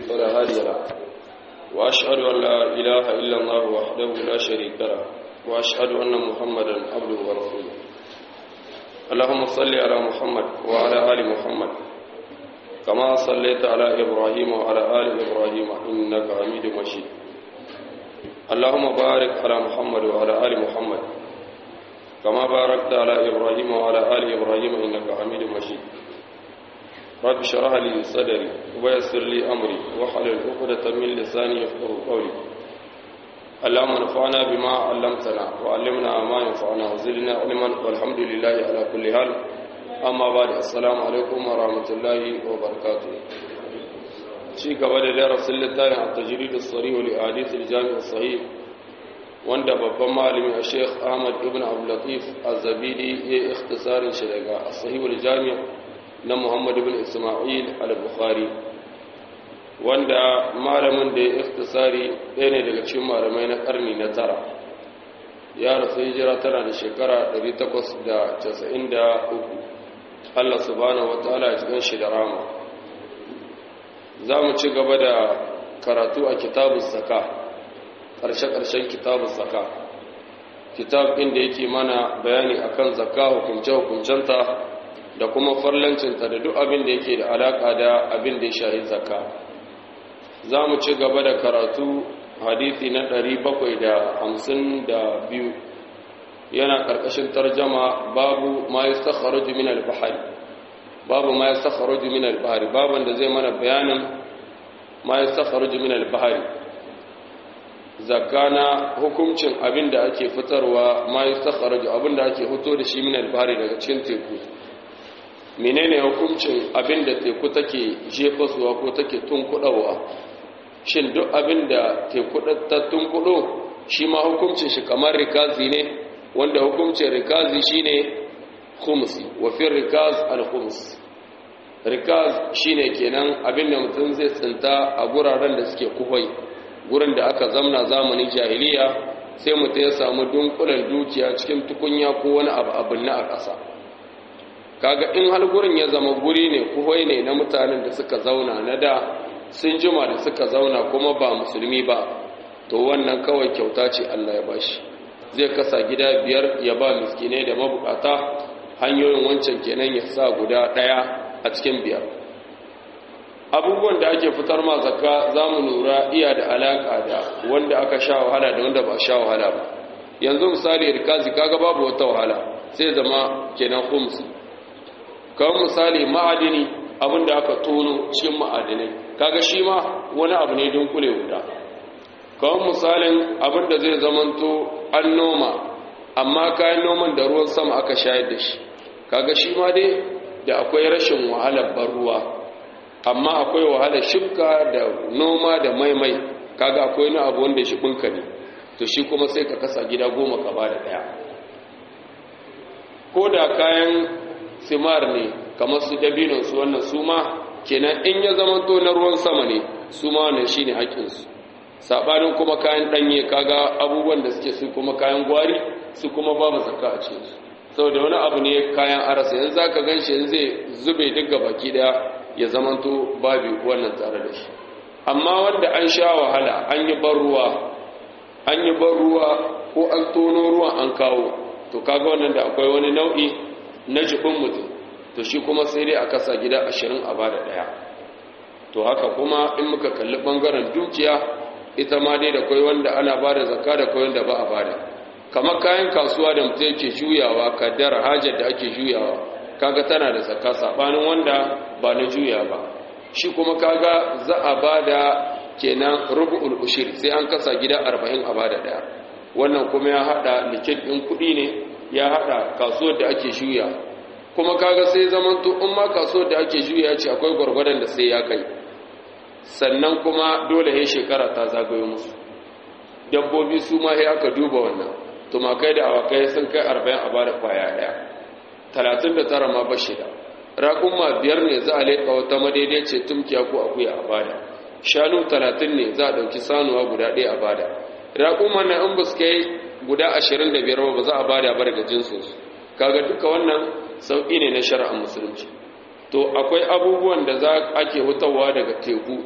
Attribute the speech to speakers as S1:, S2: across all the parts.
S1: فلا هادي له وأشهد أن لا إله إلا الله وحده لا شريك له وأشهد أن محمدا عبده ورسوله اللهم صل على محمد وعلى آل محمد كما صليت على إبراهيم وعلى آل إبراهيم إنك حميد مجيد اللهم بارك على محمد وعلى آل محمد كما باركت على إبراهيم وعلى آل إبراهيم إنك حميد مجيد رب اشرح لي صدري ويسر لي أمري واحلل عقدة من لساني يفقهوا قولي اللهم انفعنا بما علمتنا وعلمنا ما ينفعنا وزدنا علما والحمد لله على كل حال أما بعد السلام عليكم ورحمة الله وبركاته ci gaba da darasin littafin a tajiridu tsari wa hadithul jami'ar sahih wanda babban malami a sheikh ahmad ibn abdullatif az-zabidi ya yi ikhtisarin shi daga sahihul jami'a na muhammad ibn isma'il al-bukhari wanda malamin da ya ikhtisari ɗaya ne daga cikin malamai na ƙarni na tara ya rasu hijira tana da shekara 893 Allah subhanahu wa ta'ala ya cikin shi da rama za mu ci gaba da karatu a kitabun saka ƙarshe-ƙarshen kitabun saka kitab inda yake mana bayani akan zakka hukunce-hukuncenta da kuma farlancinta da duk abin da yake da alaƙa da abin da ya shahi zakka za mu ci gaba da karatu hadithi na 752 yana ƙarƙashin tarjama babu ma yi sakharuji min al-bahari babu ma ya sakharuji min al-bahari baban da zai mana bayanin ma ya sakharuji min al-bahari zakana hukuncin abin da ake fitarwa ma ya sakharuji abin da ake fito da shi min al-bahari daga cikin teku menene hukuncin abin da teku take jefasuwa ko take tunkudawa shin duk abin da teku ta tunkudo shi ma hukuncin shi kamar rikazi ne wanda hukuncin rikazi shine khumsi wa fi rikaz al-khums rikaz shine kenan abinda mutum zai tsinta a guraren da suke kuhai gurin da aka zamna zamanin jahiliya sai mutum ya samu dunkulen dukiya cikin tukunya ko wani abu abin na a ƙasa kaga in har gurin ya zama guri ne kuhai ne na mutanen da suka zauna na da sun jima da suka zauna kuma ba musulmi ba to wannan kawai kyauta ce Allah ya bashi zai kasa gida biyar ya ba miskinai da mabukata hanyoyin wancan kenan ya sa guda ɗaya a cikin biyar abubuwan da ake fitar ma zakka za mu lura iya da alaƙa da wanda aka sha wahala da wanda ba sha wahala ba yanzu misali rikazi kaga babu wata wahala sai zama kenan khumsi kawai misali ma'adini abin da aka tono cikin ma'adinai kaga shi ma wani abu ne dunkule guda kawai misalin abin da zai zamanto an noma amma kayan noman da ruwan sama aka shayar da shi kaga shi ma dai da akwai rashin wahalar ban ruwa amma akwai wahalar shifka da noma da maimai kaga akwai na abu wanda shi bunka ne to shi kuma sai ka kasa gida goma ka bada daya ko da kayan simar ne kamar su dabinon su wannan su ma kenan in ya zama to na ruwan sama ne su ma wannan shine haƙƙinsu sabanin kuma kayan ɗanye kaga abubuwan da suke su kuma kayan gwari su kuma babu zakka a cikinsu saboda wani abu ne kayan arasa yanzu zaka ganshi yanzu zai zube duk baki daya ya zamanto babu wannan tare da shi amma wanda an sha wahala an yi ban ruwa an yi ban ruwa ko an tono ruwan an kawo to kaga wannan da akwai wani nau'i na jibin mutum to shi kuma sai dai a kasa gida ashirin a bada daya to haka kuma in muka kalli bangaren dukiya ita ma dai da kwai wanda ana bada zakka da kwai wanda ba a bada kamar kayan kasuwa da mutum yake juyawa kaddara hajar da ake juyawa kaga tana da zakka sabanin wanda ba na juya ba shi kuma kaga za a bada kenan rubu'ul ushir sai an kasa gida 40 a bada daya wannan kuma ya hada likin din kudi ne ya hada kasuwar da ake juya kuma kaga sai zaman to in ma kasuwar da ake juya ce akwai gwargwadon da sai ya kai sannan kuma dole ya shekara ta zagayo musu dabbobi su ma sai aka duba wannan tumakai da awakai sun kai arba'in a bada kwaya daya talatin da tara ma ba shida raƙumma biyar ne za a leƙa wata madaidaice tumkiya ko akuya a bada shanu talatin ne za a ɗauki sanuwa guda ɗaya a bada raƙumma na in ba su kai guda ashirin da biyar ba za a bada ba daga jinsinsu kaga duka wannan sauƙi ne na shari'ar musulunci to akwai abubuwan da za ake hutawa daga teku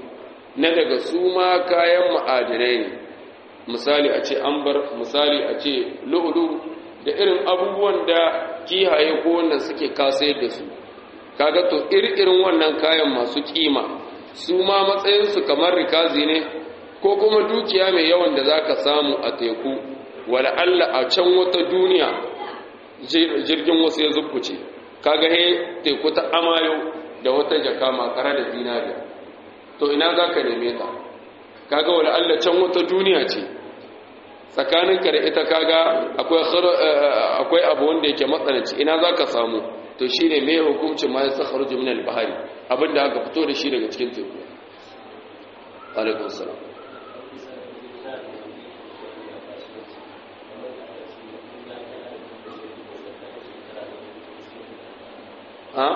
S1: na daga su ma kayan ma'adinai ne misali a ce ambar misali a ce lu'ulu da irin abubuwan da kihaye ko wannan suke kasayar da su kaga to irin wannan kayan masu kima su ma matsayinsu kamar rikazi ne ko kuma dukiya mai yawan da zaka samu a teku wala Allah a can wata duniya jirgin wasu ya zubkuce kaga he teku ta amayo da wata jaka makara da zinariya to ina zaka neme ta kaga wala Allah can wata duniya ce tsakaninka da ita kaga akwai akwai abu wanda yake matsananci ina zaka samu to shine me hukuncin ma yasa kharuju min al-bahri abinda aka fito da shi daga cikin teku alaikum salam ha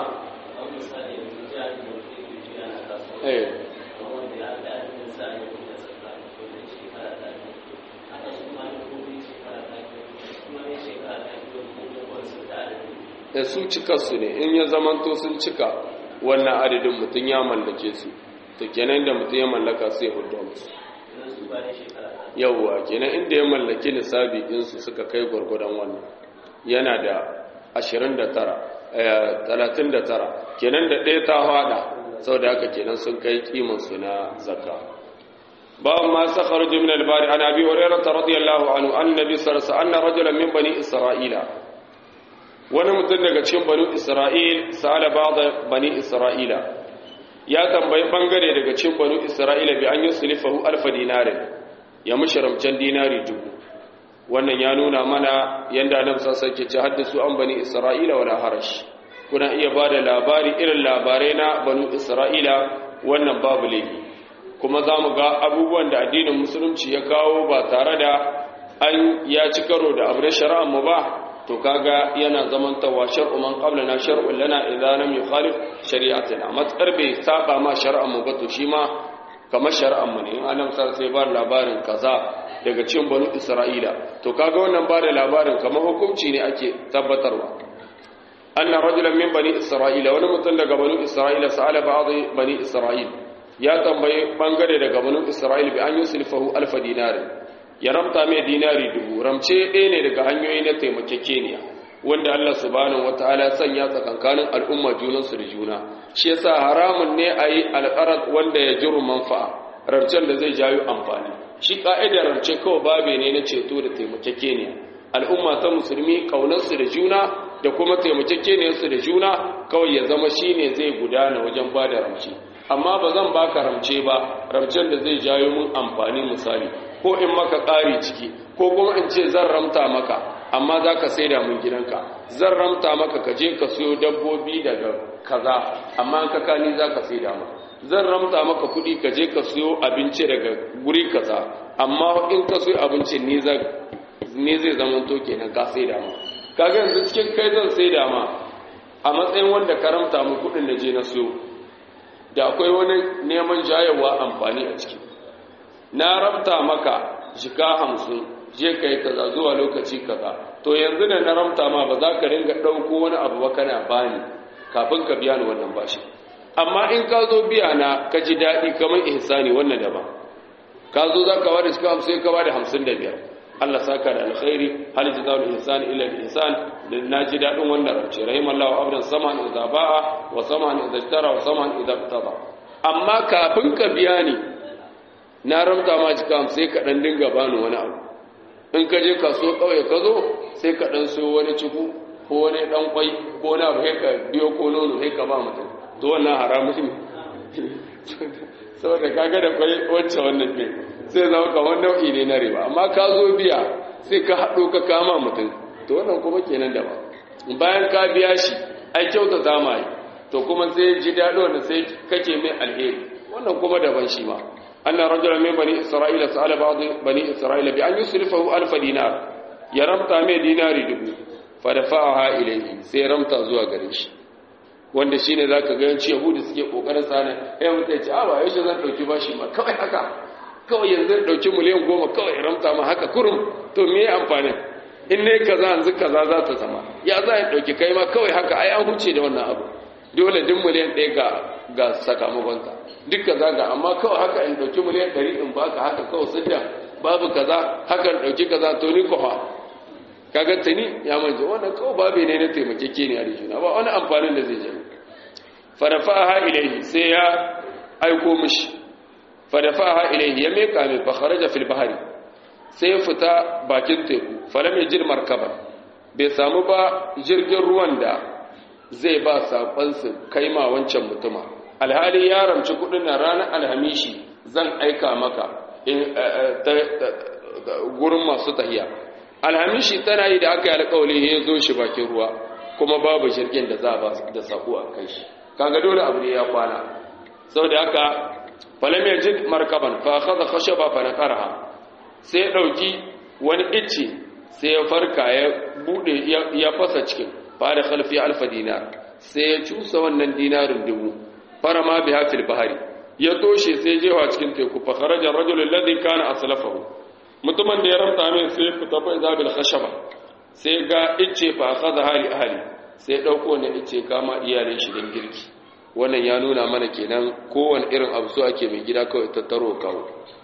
S1: eh da su cikarsu ne in ya zamanto sun cika wannan adadin mutum ya mallake su to kenan da mutum ya mallaka sai hudu musu yawwa kenan inda ya mallaki nisabi ɗinsu suka kai gwargwadon wannan yana da 29 39 kenan da ɗaya ta hada sau da haka kenan sun kai kimansu na zakka babu ma sakar jimin albari an abi hurairata radiyallahu anhu annabi sarsa anna rajulan min bani isra'ila wani mutum daga cikin bani isra'il sa'ala ba'da bani isra'ila ya tambayi bangare daga cikin bani isra'ila bi an yuslifahu alfa dinarin ya musharamcan dinari dubu wannan ya nuna mana yanda annabi sallallahu alaihi wasallam ke haddasu an bani isra'ila wala harash kuna iya bada labari irin labarai na bani isra'ila wannan babu laifi kuma za mu ga abubuwan da addinin musulunci ya kawo ba tare da an ya ci karo da abu na shari'ar mu ba to kaga yana zamantawa shar'u man qablana shar'un lana idza lam yukhalif shari'atina matsar bai saba ma shari'ar mu ba to shi ma kamar shari'ar mu ne in annabi sai ba labarin kaza daga cikin banu isra'ila to kaga wannan ba da labarin kamar hukunci ne ake tabbatarwa anna rajulan min bani isra'ila wani mutum daga banu isra'ila sa'ala ba'd bani isra'il ya tambaye bangare daga banu isra'il bi an yuslifahu alfa dinari ya ramta mai dinari dubu ramce ɗaya ne daga hanyoyi na taimakekeniya wanda Allah subhanahu wataala sanya tsakankanin al'umma junansu da juna shi yasa haramun ne a yi alƙarar wanda ya jiru manfa'a ramcen da zai jayo amfani shi ƙa'idar ramce kawai babe ne na ceto da taimakekeniya al'umma ta musulmi ƙaunarsu da juna da kuma taimakekeniyarsu da juna kawai ya zama shi ne zai gudana wajen ba da ramce amma ba zan baka ramce ba ramcen da zai jayo mun amfani misali ko in maka ƙari ciki ko kuma in ce zan ramta maka amma za ka sai da mun gidanka zan ramta maka ka je ka siyo dabbobi daga kaza amma ka kani za ka sai da mu zan ramta maka kuɗi ka je ka siyo abinci daga guri kaza amma in ka siyo abinci ne zai zama to kenan ka sai da mu kaga yanzu cikin kai zan sai da ma a matsayin wanda ka ramta mu kuɗin da je na siyo da akwai wani neman jayarwa amfani a ciki na ramta maka jika hamsin je ka yi kaza zuwa lokaci kaza to yanzu da na ramta ma ba za ka ringa ɗauko wani abu ba kana bani kafin ka biya ni wannan bashi amma in ka zo biya na ka ji daɗi kamar ihsani wannan daban ka zo za ka wada cikin hamsin ka bada hamsin da biyar Allah saka da alkhairi hal jazaul ihsan illa al ihsan da na ji daɗin wannan rance rahimallahu abdan saman idza ba'a wa saman idza ishtara wa saman idza qtada amma kafin ka biya ni na ramta ma cika sai ka dan dinga bani wani abu in ka je kaso kauye ka zo sai ka dan so wani ciku ko wani dan kwai ko wani abu sai ka biyo ko nono sai ka ba mutum to wannan haramun ne saboda kaga da kwai wacce wannan ne sai zama kamar nau'i ne na riba amma ka zo biya sai ka haɗo ka kama mutum to wannan kuma kenan da ba bayan ka biya shi ai kyauta zama yi to kuma sai ji daɗo wanda sai kake mai alheri wannan kuma daban shi ma أن رجلا من بني إسرائيل سأل بعض بني إسرائيل بأن يصرفه ألف دينار يرمت من دينار دبو فدفعها إليه سيرمت زوا قريش wanda shine zaka ga yanci yahudi suke kokarin sana eh mutai ce a ba yaushe zan dauki bashi ma kawai haka kawai yanzu dauki miliyan goma kawai ramta ma haka kurum to me amfani in ne kaza yanzu kaza za ta zama ya za ya dauki kai ma kawai haka ai an huce da wannan abu dole duk miliyan ɗaya ga ga sakamakonta duk kaza ga amma kawai haka in ɗauki miliyan ɗari in baka haka kawai sidda babu kaza haka in ɗauki kaza to ni kwafa kaga tuni ya manje wannan kawai babu ne na taimakeke ne a juna ba wani amfanin da zai je farafaha ilaihi sai ya aiko mishi farafaha ilaihi ya meka mai fa kharaja fil bahri sai ya fita bakin teku falam yajid markaban bai samu ba jirgin ruwan da zai ba saƙonsu kai ma wancan mutuma alhali ya ramci kudin na ranar alhamishi zan aika maka gurin masu tahiya alhamishi tana yi da aka yi alƙawali ya zo shi bakin ruwa kuma babu jirgin da za a ba da saƙo a kai shi kaga dole abu ne ya kwana sau da haka falam ya jid markaban fa kaza khashaba fa naqaraha sai ya dauki wani icce sai ya farka ya bude ya fasa cikin fa da khalfi alfa dinar sai ya cusa wannan dinarin dubu farama biha fil bahari ya toshe sai jewa cikin teku fa kharaja ar-rajul alladhi kana aslafahu mutumin da ya ramta min sai fita fa zabil khashaba sai ga icce fa akhadha hali ahli sai dauko ne icce kama iyalin shi dan girki wannan ya nuna mana kenan kowane irin abu so ake mai gida kawai tattaro kawo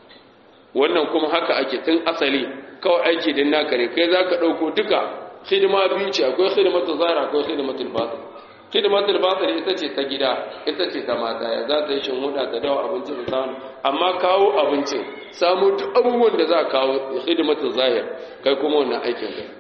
S1: wannan kuma haka ake tun asali kawai aiki din naka ne kai zaka dauko duka hidima biyu ce akwai hidimatul zahira akwai hidimatul batin hidimatul batin ita ce ta gida ita ce ta mata ya za ta yi shin huda ta dawo abinci da samu amma kawo abincin samu duk abubuwan da za kawo hidimatul zahir kai kuma wannan aikin ka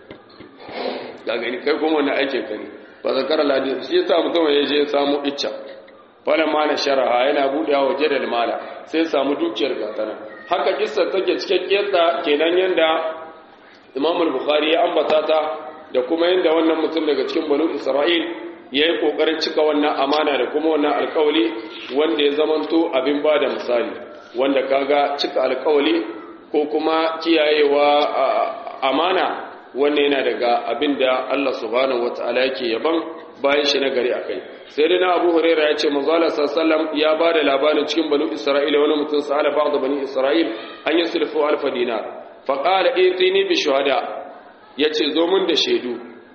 S1: ga gani kai kuma wannan aikin ka ne ba zakara ladi shi yasa mutum ya je samu icca falan ma na sharaha yana buɗewa waje da mala sai samu dukiyar gatana haka kissa take cikakkiyarta kenan yanda Imam al-Bukhari ya ambata ta da kuma yanda wannan mutum daga cikin Banu Isra'il yayi kokarin cika wannan amana da kuma wannan alƙawali wanda ya zamanto abin bada misali wanda kaga cika alƙawali ko kuma kiyayewa amana wannan yana daga abin da Allah subhanahu wataala yake yaban bayan shi na gari akai sai dai na Abu Hurairah ya ce manzo Allah sallallahu ya ba da labarin cikin banu Isra'ila wani mutum sa'ala ba'd bani Isra'il an yusrifu alf dinar fa qala itini bi shuhada yace zo mun da shaidu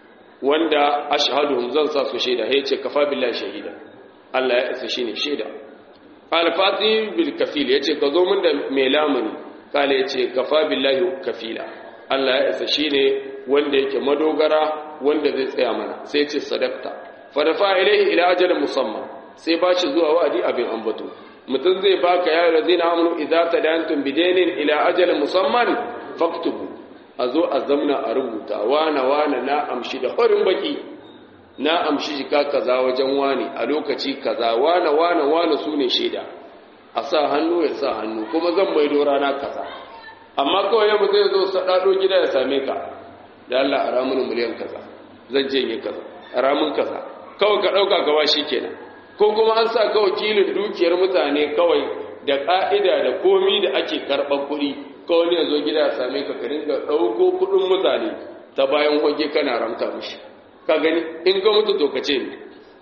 S1: wanda ashhaduhum zan sa su shaida ya ce kafa billahi shahida Allah ya isa shine shaida qala fati bil kafil yace ka zo mun da mai lamuni qala yace kafa billahi kafila Allah ya isa shine wanda yake madogara wanda zai tsaya mana sai ya ce sadaqta fadafa ilaihi ila ajalin musamman sai ba shi zuwa wa'adi abin ambato mutum zai baka ya razina amanu idza tadantum bidainin ila ajalin musamman faktubu a zo a zamna a rubuta wana wana na amshi da farin baki na amshi jika kaza wajen wani a lokaci kaza wana wana wana su ne shaida a sa hannu ya sa hannu kuma zan maido rana kaza amma kawai yamma zai zo sadado gida ya same ka da Allah a ramun miliyan kaza zan je yi kaza a ramun kaza kawai ka ɗauka gawa shi kenan ko kuma an sa ka wakilin dukiyar mutane kawai da ƙa'ida da komi da ake karɓar kuɗi kawai ne zo gida ya same ka ka dinga ɗauko kuɗin mutane ta bayan hoge kana ramta mishi ka gani in ga mutu to ka ce ne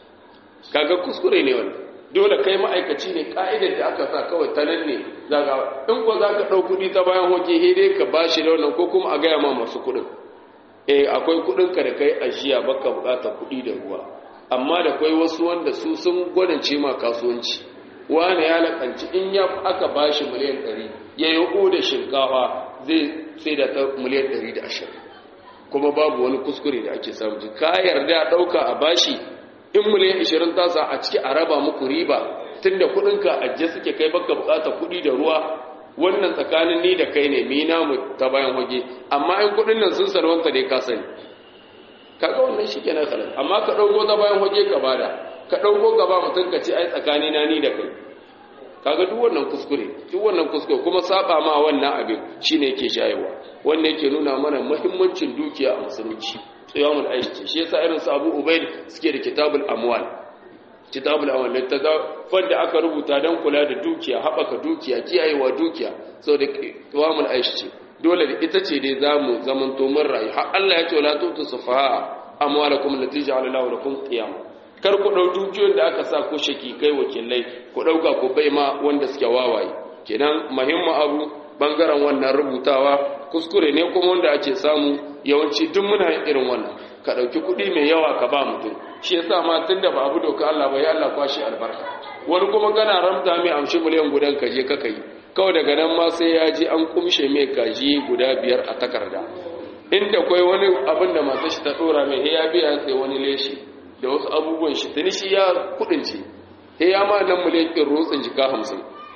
S1: kaga kuskure ne wani dole kai ma'aikaci ne ƙa'idar da aka sa kawai ta nan ne za ka in ko za ka ɗau kuɗi ta bayan hoge dai ka ba shi da wannan ko kuma a gaya ma masu kuɗin eh akwai kuɗinka da kai ajiya baka buƙatar kuɗi da ruwa amma da kwai wasu wanda su sun gwadance ma kasuwanci wani ya lakanci in ya aka bashi miliyan 100 ya yi da shinkafa zai sai da ta miliyan 120 kuma babu wani kuskure da ake samu ka yarda ɗauka a bashi in miliyan 20 tasa a ciki a raba muku riba tun da kuɗinka ajiye suke kai baka bukata kuɗi da ruwa wannan tsakanin ni da kai ne mi namu ta bayan hoge amma in kuɗin nan sun salwanta dai ka sani kaga wannan shi kenan kalan amma ka dauko ta bayan hoje ka bada ka dauko gaba mutun ka ce ai tsakani na ni da kai kaga duk wannan kuskure duk wannan kuskure kuma saba ma wannan abin shine yake shayewa wannan yake nuna mana muhimmancin dukiya a musulunci qiyamul aishi shi yasa irin su Abu Ubayd suke da kitabul amwal kitabul amwal ta da aka rubuta dan kula da dukiya haɓaka dukiya kiyayewa dukiya saboda qiyamul aishi dole da ita ce dai zamu zamanto mun rayu har Allah ya ce la tutu sufaha amwalakum allati ja'ala Allahu lakum qiyam kar ku dau dukiyoyin da aka sa ko shaki kai wakilai ku dauka ku bai ma wanda suke wawaye kenan muhimmin abu bangaren wannan rubutawa kuskure ne kuma wanda ake samu yawanci duk muna yin irin wannan ka ɗauki kuɗi mai yawa ka ba mutum shi yasa ma tun da ba abu doka Allah ba ya Allah kwashi albarka wani kuma kana ramta mai amshi miliyan gudan ka je ka kai kawai daga nan ma sai ya ji an kumshe mai kaji guda biyar a takarda inda kwai wani abin da masu shi ta ɗora mai ya biya sai wani leshi da wasu abubuwan shi tuni shi ya kuɗin ce ya ma nan miliyan ɗin rotsin jika hamsin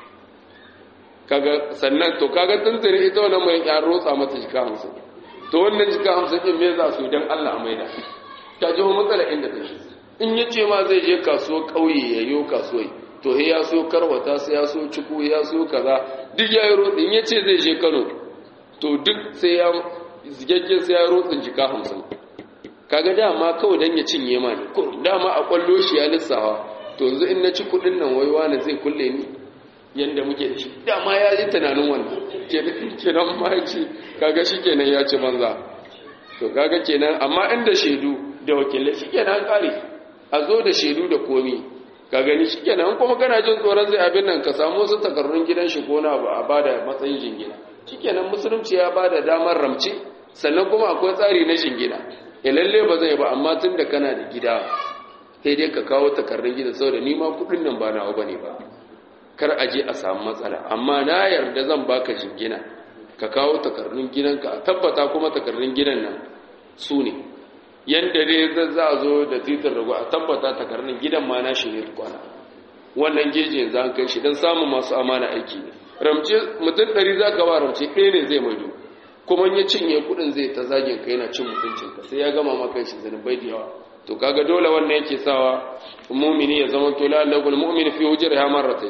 S1: kaga sannan to kaga tunzuri ita wannan mai ya rotsa mata jika hamsin to wannan jika hamsin din me za su dan Allah a maida ta ji matsala inda take in ya ce ma zai je kasuwar ƙauye ya yi kasuwai to he ya so karwata sai ya so ciku ya so kaza duk ya yi rotsi in ya ce zai je Kano to duk sai ya zigaggen sai ya rotsin jika hamsin kaga dama kawai dan ya cinye ma ne ko dama a kwallo shi ya lissawa to yanzu in na ci kuɗin nan wai wani zai kulle ni yadda muke da shi dama ya yi tunanin wannan kenan ma ce kaga shi kenan ya ci banza to kaga kenan amma inda shaidu da wakilai shi kenan kare a zo da shaidu da komi ka gani shi kenan kuma kana jin tsoron zai abin nan ka samu wasu takarrun gidan shi ko na ba a bada matsayin jingina shi kenan musulunci ya bada damar ramce sannan kuma akwai tsari na jingina ya lalle ba zai ba amma tun da kana da gida sai dai ka kawo takardun gida saboda ni ma kudin nan ba nawa bane ba kar a je a samu matsala amma na yarda zan baka jingina ka kawo takardun gidanka a tabbata kuma takardun gidan nan su ne yanda dai za a zo da titin rago a tabbata takardun gidan ma na shi ne kwana wannan geji yanzu an kai shi don samun masu amana aiki ne ramce mutum ɗari za ka ba ramce ɗaya ne zai maido kuma ya cinye kuɗin zai ta zagin ka yana cin mutuncinka sai ya gama maka shi zanubai da yawa to kaga dole wannan yake sawa mumini ya zama to lallagul mu'min fi hujriha marratayn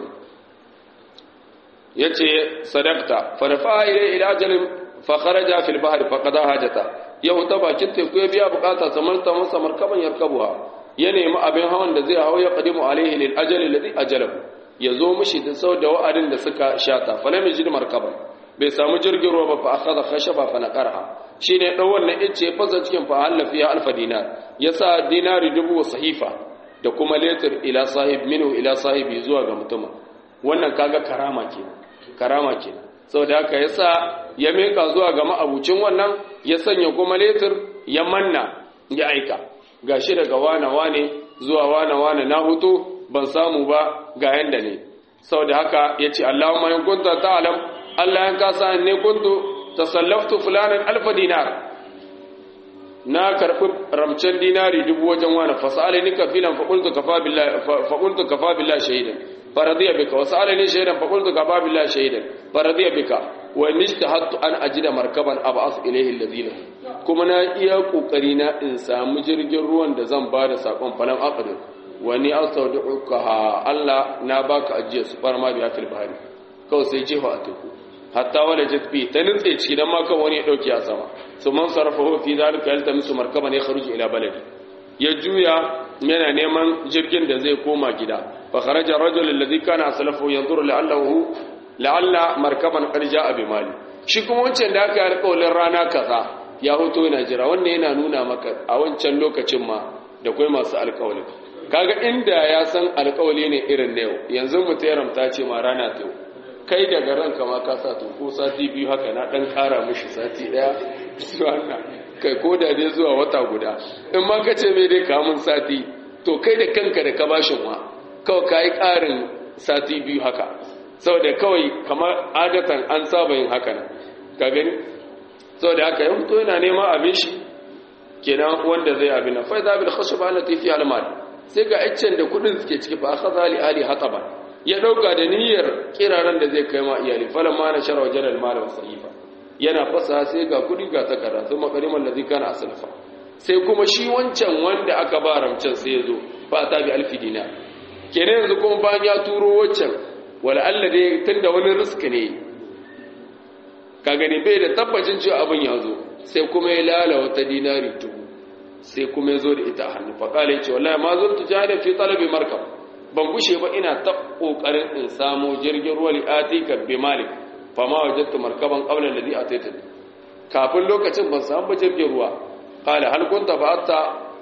S1: yace sadaqta farfa ila ila ajalin fa kharaja fil bahr fa qada hajata yau ta bakin teku ya biya bukata samar ta masa markaban yarkabuha ya nemi abin hawan da zai hawo ya qadimu alaihi lil ajali alladhi ajalahu ya zo mishi da sau da wa'adin da suka shata fa lam yajid markaban bai samu jirgin ruwa ba fa akhadha khashaba fa naqarha shine dan wannan ice fasa cikin fa halla fiha alfa dinar yasa dinari dubu sahifa da kuma letir ila sahib minhu ila sahibi zuwa ga mutumin wannan kaga karama kenan karama kenan saboda haka yasa ya meka zuwa ga ma'abucin wannan ya sanya kuma letir ya manna ya aika gashi daga wana wane zuwa wana wane na hutu ban samu ba ga yanda ne saboda haka yace Allahumma in kunta ta'lam Allah in ka san ne kuntu tasallaftu fulanan alfa dinar na karbi ramcen dinari dubu wajen wani fasali ni kafilan fa qultu kafa billahi fa qultu kafa billahi shahidan faradiya bika wasalani shahidan fa qultu kafa billahi shahidan faradiya bika wa nijtahattu an ajida markaban ab'ath ilayhi alladhina kuma na iya kokari na in samu jirgin ruwan da zan bada sakon falan aqdir wa ni astawdi'uka Allah na baka ajiya su farma biya fil bahri kawai sai jefa a teku hatta wala jatbi ta nutse ciki dan ma kan wani ya dauki a sama su man sarrafa fi zalika yaltamisu markaban ya kharuju ila baladi ya juya yana neman jirgin da zai koma gida fa kharaja rajul alladhi kana aslafu yanzuru la'allahu la'alla markaban qad ja'a bi mali shi kuma wancan da aka yi alƙawarin rana kaza ya hoto yana jira wannan yana nuna maka a wancan lokacin ma da kai masu alƙawari kaga inda ya san alƙawari ne irin na yau yanzu mutum ta ce ma rana ta yau kai daga ranka ma ka sa to ko sati biyu haka na dan kara mishi sati daya wannan kai ko da dai zuwa wata guda in ma ka ce mai dai kamun sati to kai da kanka da ka bashin wa kawai ka yi karin sati biyu haka saboda kawai kamar adatan an saba yin haka nan ka gani saboda haka ya fito yana nema abin shi kenan wanda zai abin nan fa zabil khashaba allati fi al-mal sai ga iccen da kudin suke ciki fa akhadha li ali hataban ya dauka da niyyar kiraran da zai kai ma iyali falan ma na shara wajen almala wa sahifa yana fasa sai ga kudi ga takarda sun makariman da zai kana asalafa sai kuma shi wancan wanda aka ba ramcen sai ya zo ba ta bi alfi dinar kenan yanzu kuma bayan ya turo wancan wala Allah dai tunda wani risk ne ka gani bai da tabbacin cewa abin ya zo sai kuma ya lala wata dinari dubu sai kuma ya zo da ita a hannu faƙala ya ce wallahi ma zurtu jahilin fi talabi markab ban gushe ba ina ta kokarin in samu jirgin ruwa li'atika bi malik fa ma wajadtu markaban qabla alladhi ataitani kafin lokacin ban samu jirgin ruwa qala hal kunta ba'atta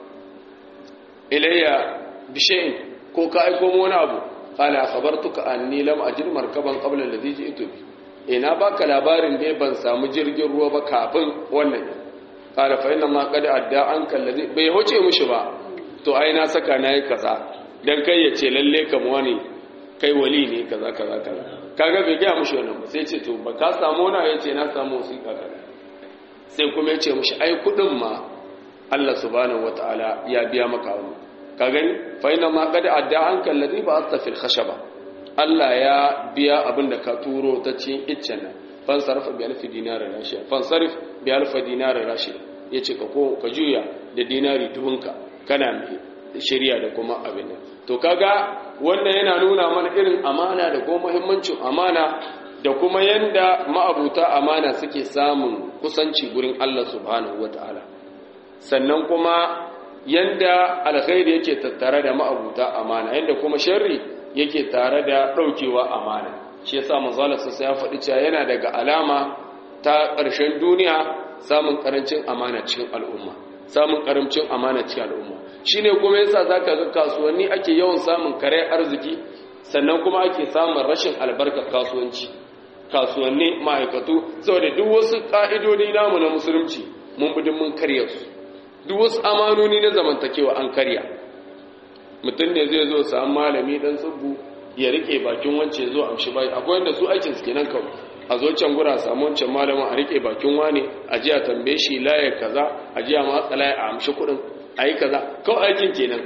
S1: ilayya bi shay'in ko ka aiko mu wani abu qala akhbartuka anni lam ajid markaban qabla alladhi ji'tu bi ina baka labarin dai ban samu jirgin ruwa ba kafin wannan qala fa inna ma qad adda an kallazi bai hoce mushi ba to ai na saka nayi kaza dan kai ya ce lalle kam wani kai wali ne kaza kaza kaza kaga bai ga mushi wannan ba sai ce to ba ka samu na yace na samu wasiƙa kaza sai kuma ya ce mushi ai kudin ma Allah subhanahu wataala ya biya maka wani ka gani fa inna ma qad adda an kallazi ba astafil khashaba Allah ya biya abin da ka turo ta cikin iccen nan fansarfa bi alfi dinari rashiya fansarif bi alfi dinari rashiya yace ka ko ka juya da dinari dubunka kana mai shari'a da kuma abin nan to kaga wannan yana nuna mana irin amana da kuma muhimmancin amana da kuma yanda ma'abuta amana suke samun kusanci gurin Allah subhanahu wataala sannan kuma yanda alkhairi yake tattare da ma'abuta amana yanda kuma sharri yake tare da ɗaukewa amana shi yasa manzalarsa sai ya faɗi cewa yana daga alama ta ƙarshen duniya samun ƙarancin amana cikin al'umma samun ƙarancin amana cikin al'umma shine kuma yasa zaka ga kasuwanni ake yawan samun kare arziki sannan kuma ake samun rashin albarkar kasuwanci kasuwanni ma'aikatu saboda duk wasu ƙa'idodi namu na musulunci mun bi mun karya su duk wasu amanoni na zamantakewa an karya mutum ne zai zo samu malami dan tsubbu ya rike bakin wance zo amshi bai akwai wanda su aikin su kenan kawai a zo can gura samu wancan malamin a rike bakin wane a ji a tambaye shi laye kaza a ji a matsa laye a amshi kuɗin a yi kaza kawai aikin kenan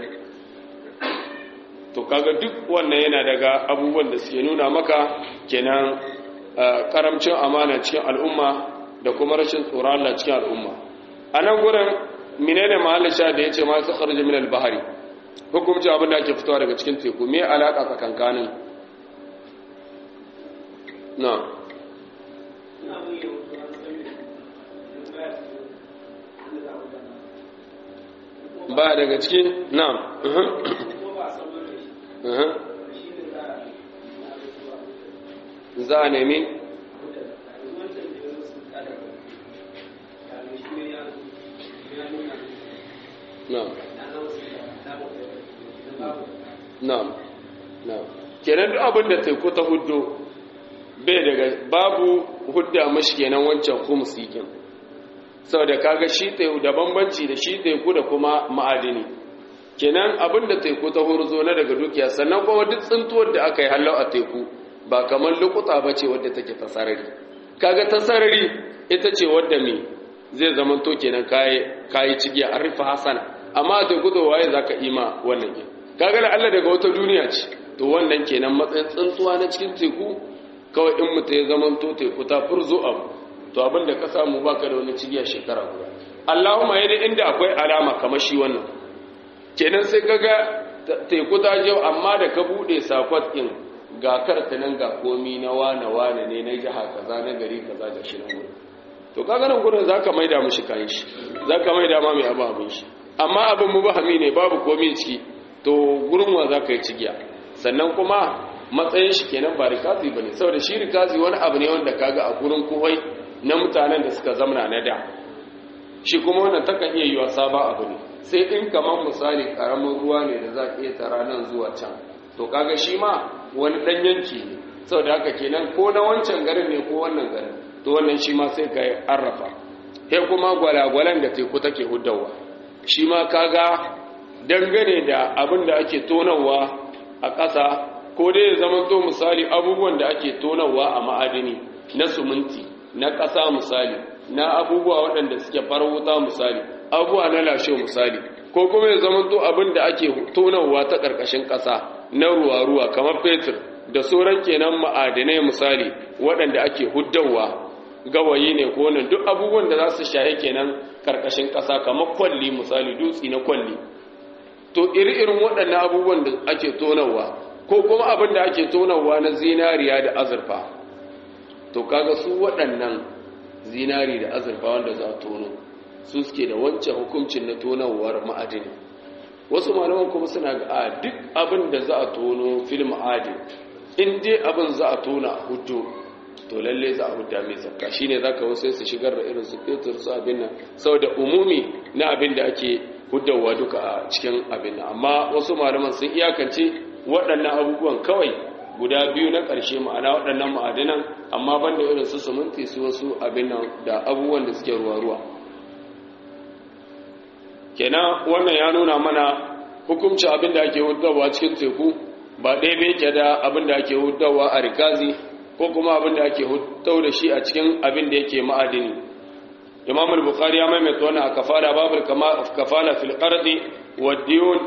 S1: to kaga duk wannan yana daga abubuwan da suke nuna maka kenan karamcin amana cikin al'umma da kuma rashin tsoron Allah cikin al'umma a nan gurin menene mahallin sha da yace ma su kharja min al-bahri hukumci abin da ake fitowa daga cikin teku me alaka tsakankanin na ba daga cikin na za a nemi na na'am na'am kenan duk abin da teku ta huddo bai daga babu hudda mashi kenan wancan khumsi kin saboda kaga shi teku da bambanci da shi teku da kuma ma'adini kenan abin da teku ta hurzo na daga dukiya sannan kuma duk tsintuwar da aka yi hallau a teku ba kamar lukuta ba ce wadda take ta sarari kaga ta sarari ita ce wadda me zai zamanto kenan kayi cigiya an rufe hasana amma a teku da waye zaka ima wannan kenan kaga da Allah daga wata duniya ce to wannan kenan matsayin tsuntsuwa na cikin teku kawai in mutum ya zaman to teku ta furzo abu to abinda ka samu baka da wani cigiya shekara guda Allahumma yadda inda akwai alama kamar shi wannan kenan sai kaga teku ta je amma da ka bude sakwat din ga karta nan ga komi na wane wane ne na jiha kaza na gari kaza da shi nan to kaga nan gurin zaka maida mishi kayan shi zaka maida ma mai abu abin shi amma abin mubahami ne babu komi ciki to gurin wa za ka yi cigiya sannan kuma matsayin shi kenan ba rikazi ba ne saboda shi rikazi wani abu ne wanda kaga a gurin kuwai na mutanen da suka zamana na da shi kuma wannan takan iya yiwa saba abu ne sai in kamar misali karamin ruwa ne da za ka iya tara nan zuwa can to kaga shi ma wani dan yanki ne saboda haka kenan ko na wancan garin ne ko wannan garin to wannan shi ma sai ka yi arrafa sai kuma gwalagwalan da teku take huddawa shi ma kaga dangane da abin da ake tonawa a ƙasa ko dai ya zama to misali abubuwan da ake tonawa a ma'adini na suminti na ƙasa misali na abubuwa waɗanda suke wuta misali abubuwa na lashe misali ko kuma ya zama to abin da ake tonawa ta ƙarƙashin ƙasa na ruwa-ruwa kamar fetur da sauran kenan ma'adinai misali waɗanda ake huddawa gawayi ne ko wannan duk abubuwan da za su shahe kenan ƙarƙashin ƙasa kamar kwalli misali dutsi na kwalli to iri-irin waɗannan abubuwan da ake tonawa ko kuma abin da ake tonawa na zinariya da azurfa to kaga su waɗannan zinari da azurfa wanda za a tono su suke da wancan hukuncin na tonawar ma'adini wasu malaman kuma suna ga a duk abin da za a tono fil ma'adin in dai abin za a tona a hudu to lalle za a hudda mai zakka shine zaka wasu su shigar da irin su fetur su abin nan saboda umumi na abin da ake huddawa duka a cikin abin nan amma wasu malaman sun iyakance waɗannan abubuwan kawai guda biyu na ƙarshe ma'ana waɗannan ma'adinan amma banda irin su suminti su wasu abin nan da abubuwan da suke ruwa-ruwa kenan wannan ya nuna mana hukumci abin da ake hudawa cikin teku ba ɗaya bai ke da abin da ake hudawa a rikazi ko kuma abin da ake hudau da shi a cikin abin da yake ma'adini imam al-bukhari ya maimaita wannan a kafala babul kafala fil qardi wad diyun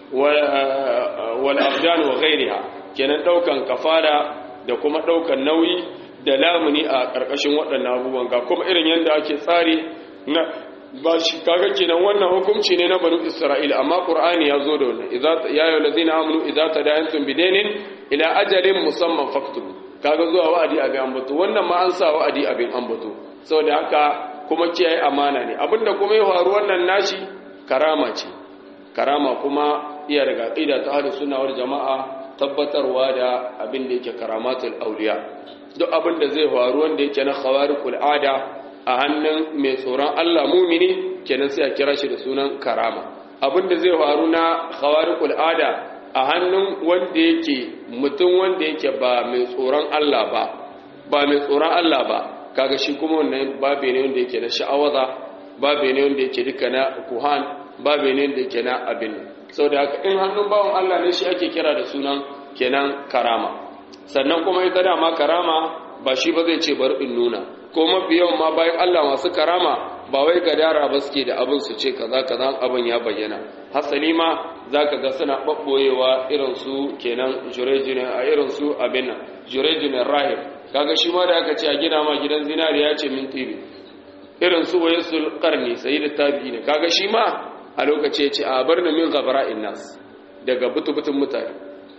S1: wal abdan wa ghayriha kenan daukan kafala da kuma daukan nauyi da lamuni a karkashin waɗannan abubuwan ga kuma irin yanda ake tsari na ba shi kaga kenan wannan hukunci ne na banu isra'ila amma qur'ani ya zo da wannan idza ya ayyuhal ladina amanu idza tadayantum bidainin ila ajalin musamman faktubu kaga zuwa wa'adi abin ambato wannan ma an sa wa'adi abin ambato saboda haka kuma kiyaye amana ne abinda kuma ya faru wannan nashi karama ce karama kuma iya daga aqida ta ahlus sunna wal jamaa tabbatarwa da abin da yake karamatul auliya duk abin da zai faru wanda yake na khawariqul ada a hannun mai tsoron Allah mumini kenan sai a kira shi da sunan karama abin da zai faru na khawariqul ada a hannun wanda yake mutum wanda yake ba mai tsoron Allah ba ba mai tsoron Allah ba kaga shi kuma wannan babe ne wanda yake na sha'awaza babe ne wanda yake duka na kuhan babe ne wanda yake na abin saboda haka in hannun bawon Allah ne shi ake kira da sunan kenan karama sannan kuma ita dama karama ba shi ba zai ce bar in nuna ko mafi yawan ma bayan Allah masu karama ba wai gadara ba suke da abin su ce kaza kaza abin ya bayyana hasali ma zaka ga suna babboyewa irin su kenan jurejine a irin su abin nan jurejine rahib kaga shi ma da aka ce a gina ma gidan zinariya ce min tibi irin su wayasul qarni sayyid tabi'in kaga shi ma a lokaci ya ce a bar min ghabra'in nas daga butubutun mutane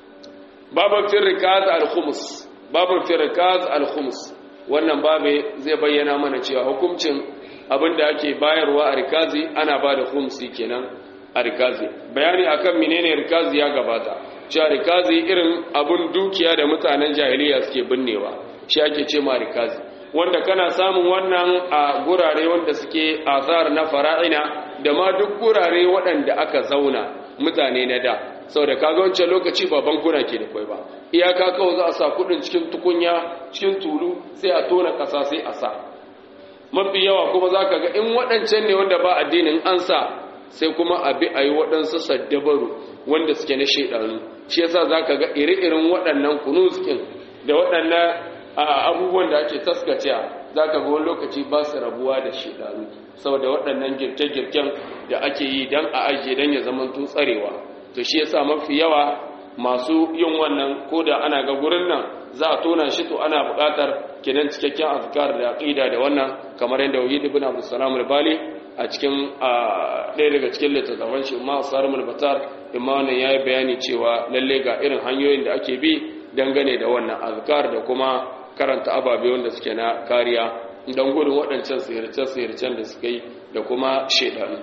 S1: babu firqat al-khums babu firqat al-khums wannan babe zai bayyana mana cewa hukuncin abinda ake bayarwa a rikazi ana ba da khumsi kenan a rikazi bayani akan menene rikazi ya gabata cewa rikazi irin abun dukiya da mutanen jahiliya suke binnewa shi ake ce ma rikazi wanda kana samun wannan a gurare wanda suke azar na fara'ina da ma duk gurare waɗanda aka zauna mutane na da saboda kaga wancan lokaci ba bankuna ke da kwai ba iyaka kawai za a sa kudin cikin tukunya cikin tulu sai a tona kasa sai a sa mafi yawa kuma za ka ga in waɗancan ne wanda ba addinin an sa sai kuma a bi a yi waɗansu saddabaru wanda suke na shaidanu shi yasa za ka ga iri-irin waɗannan kunuskin da waɗannan abubuwan da ake taskaciya za ka ga wani lokaci ba su rabuwa da shaidanu saboda waɗannan girke-girken da ake yi don a ajiye don ya zama tsarewa to shi yasa mafi yawa masu yin wannan ko da ana ga gurin nan za a tona shi to ana buƙatar kinan cikakken azkar da aqida da wannan kamar yadda wahid ibn abdus salam al-bali a cikin ɗaya daga cikin littattafan shi ma sarmul batar imma wannan yayi bayani cewa lalle ga irin hanyoyin da ake bi dangane da wannan azkar da kuma karanta ababe wanda suke na kariya don gudun waɗancan sihirce-sihircen da suka yi da kuma shaidanu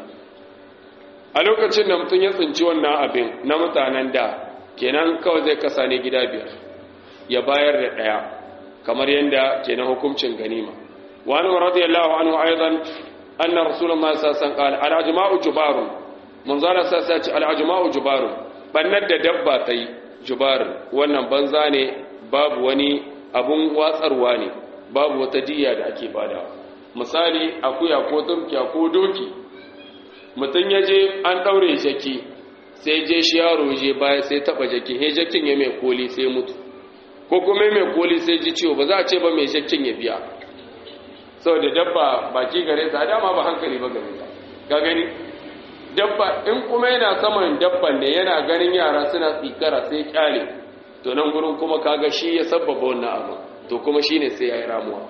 S1: a lokacin da mutum ya tsinci wannan abin na mutanen da kenan kawai zai kasa ne gida biyar ya bayar da ɗaya kamar yadda kenan hukuncin ganima wani radiyallahu anhu aidan anna rasulullahi sallallahu alaihi wasallam al-ajma'u jubarun munzara sassa ce al-ajma'u jubarun bannar da dabba tai jubar wannan banza ne babu wani abun watsarwa ne babu wata diya da ake bada misali akuya ko turkiya ko doki mutum ya je an ɗaure jaki sai je shi yaro je baya sai taɓa jaki he jakin ya mai koli sai mutu ko kuma mai koli sai ji ciwo ba za a ce ba mai jakin ya biya saboda dabba baki gare ta dama ba hankali ba gare ta ga gani dabba in kuma yana saman dabban ne yana ganin yara suna tsikara sai kyale to nan gurin kuma kaga shi ya sabbaba wannan abu to kuma shine sai ya yi ramuwa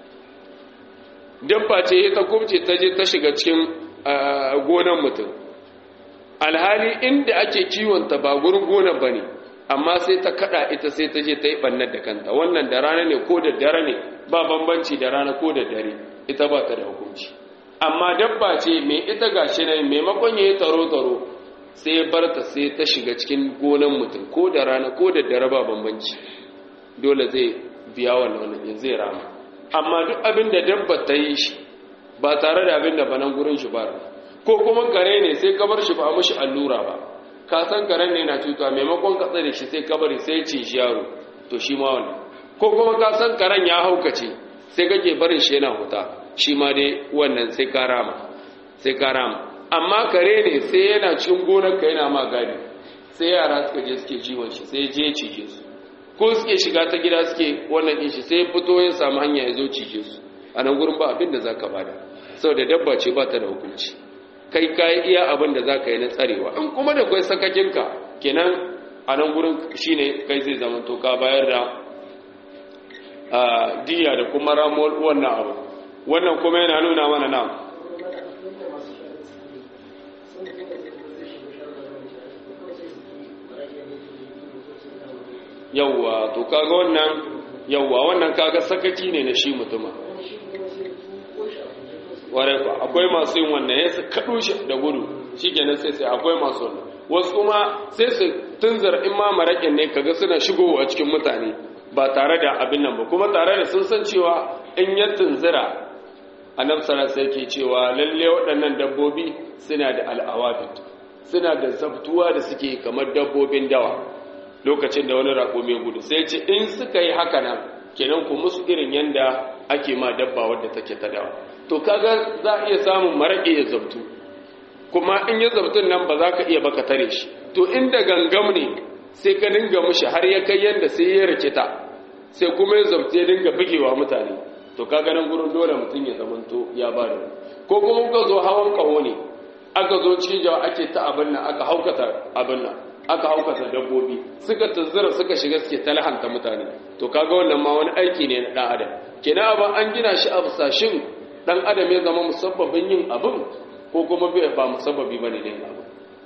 S1: dabba ce ta kubce ta je ta shiga cikin gonan mutum alhali inda ake kiwonta ba gurin gonar ba ne amma sai ta kada ita sai ta je ta yi ɓannar da kanta wannan da rana ne ko da dare ne ba bambanci da rana ko da dare ita ba ta da hukunci amma dabba ce mai ita gashi nan maimakon ya yi taro-taro sai bar ta sai ta shiga cikin gonan mutum ko da rana ko da dare ba bambanci dole zai biya wannan zai rama amma duk abin da dabba ta yi shi ba tare da abin da banan gurin shi ba ko kuma kare ne sai ka bar shi ba mushi allura ba ka san karen ne na cuta maimakon ka tsare shi sai ka bari sai ci shi yaro to shi ma wannan ko kuma ka san karen ya haukace sai kake barin shi yana huta shi ma dai wannan sai ka rama sai ka rama amma kare ne sai yana cikin gonar ka yana ma gadi sai yara suka je suke jiwon shi sai je cije su ko suke shiga ta gida suke wannan din shi sai fito ya samu hanya ya zo cije su a nan gurin ba abin da zaka bada saboda dabba ce ba ta da hukunci kai ka yi iya abin da zaka yi na tsarewa in kuma da kai sakakinka kenan a nan gurin shine kai zai zama to ka bayar da diya da kuma ramuwar wannan abu wannan kuma yana nuna mana nan yawwa to kaga wannan yawwa wannan kaga sakaki ne na shi mutuma ware ba akwai masu yin wannan ya kaɗo shi da gudu shi kenan sai sai akwai masu wannan wasu kuma sai su tunzar in ma maraƙin ne kaga suna shigowa cikin mutane ba tare da abin nan ba kuma tare da sun san cewa in ya tunzira annabi sallallahu sai ke cewa lalle waɗannan dabbobi suna da al'awabit suna da zabtuwa da suke kamar dabbobin dawa lokacin da wani rago mai gudu sai ce in suka yi haka nan kenan ku musu irin yanda ake ma dabba wadda take ta dawa to kaga za a iya samun maraƙe ya zabtu kuma in ya zabtun nan ba za ka iya baka tare shi to inda gangam ne sai ka dinga mushi har ya kai yanda sai ya rikita sai kuma ya zabtu ya dinga bugewa mutane to kaga nan gurin dole mutum ya zamanto ya ba da ko kuma ka zo hawan kaho ne aka zo cikin jawa ake ta abin nan aka haukata abin nan aka haukata dabbobi suka tunzura suka shiga suke talhanta mutane to kaga wannan ma wani aiki ne na dan adam kenan abin an gina shi a fasashin dan adam ya zama musabbabin yin abin ko kuma ba musabbabi bane ne abin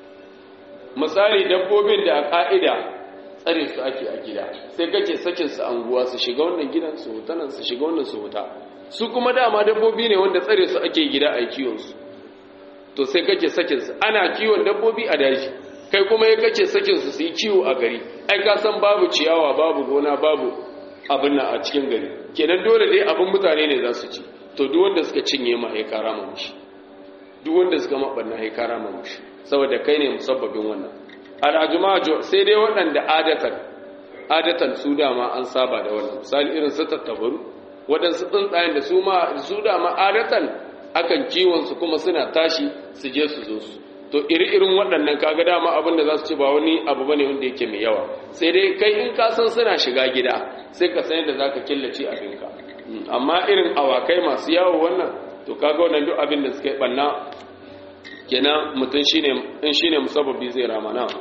S1: misali dabbobin da a ka'ida tsare su ake a gida sai kake sakin su anguwa su shiga wannan gidan su huta nan su shiga wannan su huta su kuma dama dabbobi ne wanda tsare su ake gida a kiwon su to sai kake sakin su ana kiwon dabbobi a daji kai kuma ya kace sakin su su yi kiwo a gari ai ka san babu ciyawa babu gona babu abin nan a cikin gari kenan dole dai abin mutane ne za su ci to duk wanda suka cinye ma ya kara ma mushi duk wanda suka mabanna ya kara ma mushi saboda kai ne musabbabin wannan al'ajumajo sai dai waɗanda adatan adatan su dama an saba da wannan misali irin su tattabaru waɗansu tsuntsayen da su ma su dama adatan akan kiwon su kuma suna tashi su je su zo su to iri-irin waɗannan kaga dama abin da za su ci ba wani abu bane wanda yake mai yawa sai dai kai in ka san suna shiga gida sai ka san yadda zaka killace abinka amma irin awakai masu yawo wannan to kaga wannan duk abin da suka yi banna kenan mutum shine in shine musabbabi zai rama na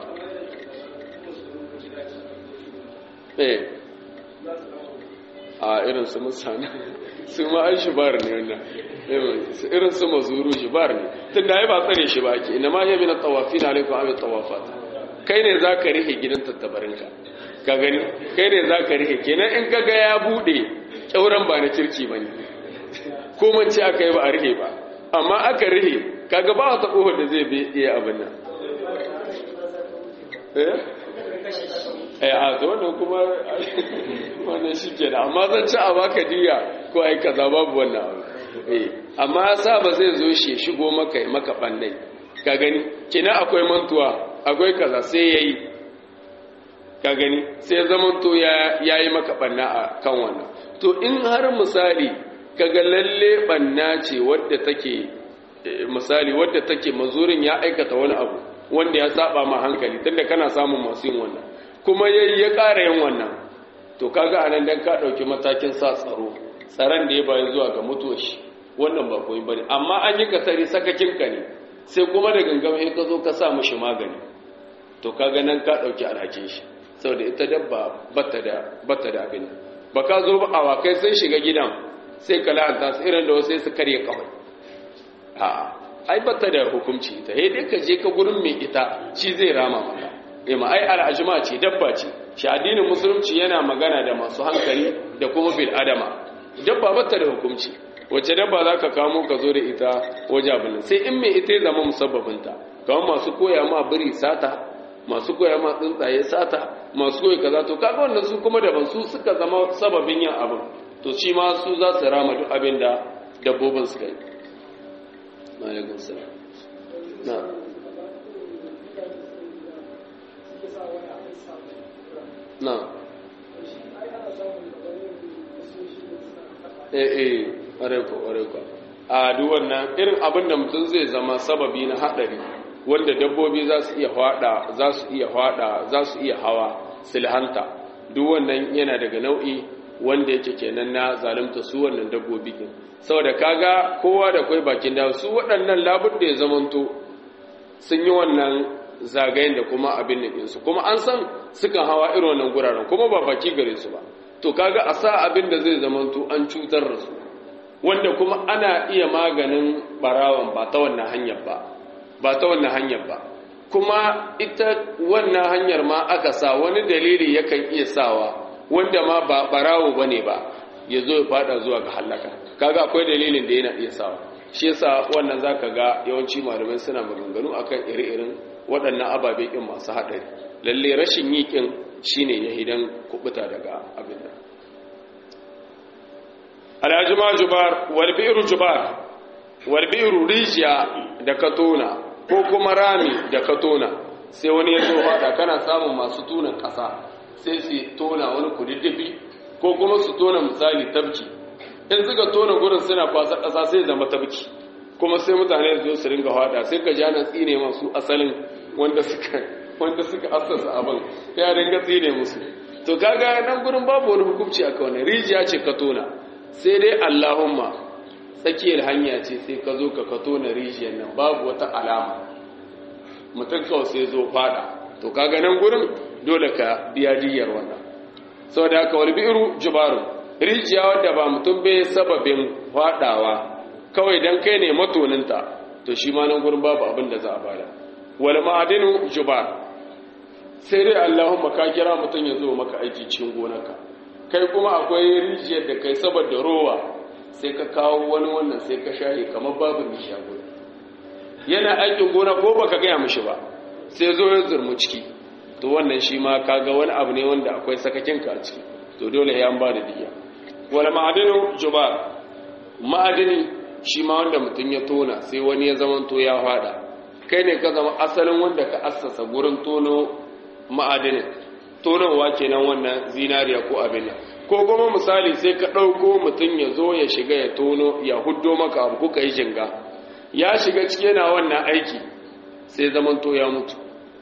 S1: eh a irin su musana su ma ai shibar ne wannan irin su mazuru shibar ne tunda ai ba tsare shi ba ke ina ma yabi na tawafin alaikum abi tawafat kai ne zaka rihe gidan tattabarinka ka gani kai ne zaka rihe kenan in kaga ya bude kyauran ba na kirki bane ko man ce aka yi ba a rihe ba amma aka rihe kaga ba wata kohar da zai bi iya abin nan eh a to wannan kuma wannan shi ke da amma zan ci a baka diya ko ai kaza babu wannan abu eh amma sa ba zai zo shi shigo maka maka bannai ka gani kina akwai mantuwa akwai kaza sai yayi ka gani sai zaman to ya yayi maka banna a kan wannan to in har misali kaga lalle banna ce wadda take misali wadda take mazurin ya aikata wani abu wanda ya saba ma hankali tunda kana samun masu yin wannan kuma yayi ya ƙara yin wannan to kaga anan dan ka dauki matakin sa tsaro tsaron da ya bayi zuwa ga mutuwar shi wannan ba koyi bane amma an yi kasari sakakin ka ne sai kuma da gangam sai ka zo ka sa mishi magani to kaga nan ka dauki alhakin shi saboda ita dabba bata da bata da abin ba ka zo ba awakai sai shiga gidan sai ka la'anta su irin da wasu sai su karye kawai a'a ai bata da hukunci ita sai dai ka je ka gurin mai ita shi zai rama maka eh ma ai al'ajma ce dabba ce shi addinin musulunci yana magana da masu hankali da kuma bil adama dabba bata da hukunci wacce dabba zaka kamo ka zo da ita waje abin sai in mai ita ya zama musabbabinta kamar masu koya ma biri sata masu koya ma tsuntsaye sata masu koyi kaza to kaga wannan su kuma daban su suka zama sababin yin abin to shi ma su za su rama duk abin da dabbobin suka yi alaikun salam na na eh eh ƙwarai ko ƙwarai ko a duk wannan irin abin da mutum zai zama sababi na haɗari wanda dabbobi za su iya hwada za su iya hwada za su iya hawa silhanta duk wannan yana daga nau'i wanda yake kenan na zalunta su wannan dabbobi din saboda kaga kowa da kai bakin da su waɗannan labud da ya zamanto sun yi wannan zagayen da kuma abin nan su kuma an san sukan hawa irin wannan guraren kuma ba baki gare su ba to kaga a sa abin da zai zamanto an cutar da su wanda kuma ana iya maganin barawan ba ta wannan hanyar ba ba ta wannan hanyar ba kuma ita wannan hanyar ma aka sa wani dalili yakan iya sawa wanda ma ba barawo bane ba ya zo ya fada zuwa ga halaka kaga akwai dalilin da yana iya sawa shi yasa wannan zaka ga yawanci malamai suna maganganu akan ire-iren waɗannan ababe kin masu haɗari lalle rashin yi kin shine ya hidan kubuta daga abin nan alhajima jubar wal bi'ru jubar wal bi'ru rijiya da katona ko kuma rami da katona sai wani ya zo fada kana samun masu tunan ƙasa sai su tona wani kududdufi ko kuma su tona misali tabki in suka tona gurin suna kwasa ƙasa sai zama tabki kuma sai mutane su su ringa hada sai ka jana tsine masu asalin wanda suka wanda suka assasa abin ya ringa tsine musu to kaga nan gurin babu wani hukunci a kawai rijiya ce ka tona sai dai Allahumma tsakiyar hanya ce sai ka zo ka ka tona rijiyar nan babu wata alama mutum kawai sai zo fada to kaga nan gurin dole ka biya diyar wannan saboda haka wal bi'ru jubaru rijiya wadda ba mutum bai sababin fadawa kawai dan kai ne matoninta to shi ma nan gurin babu abin da za a bada wal ma'adinu jubar sai dai Allahumma ka kira mutum ya zo maka aiki cikin gonarka kai kuma akwai rijiyar da kai saboda rowa sai ka kawo wani wannan sai ka shaye kamar babu rijiya gurin yana aikin gona ko baka gaya mishi ba sai zo ya zurmu ciki to wannan shi ma kaga wani abu ne wanda akwai sakakin ka a ciki to dole ya ba da diya wala ma'adinu jubar ma'adini shi ma wanda mutum ya tona sai wani ya zama to ya fada kai ne ka zama asalin wanda ka assasa gurin tono ma'adinin tonowa kenan wannan zinariya ko abin nan ko kuma misali sai ka ɗauko mutum ya zo ya shiga ya tono ya huddo maka abu kuka yi jinga ya shiga ciki yana wannan aiki sai zaman to ya mutu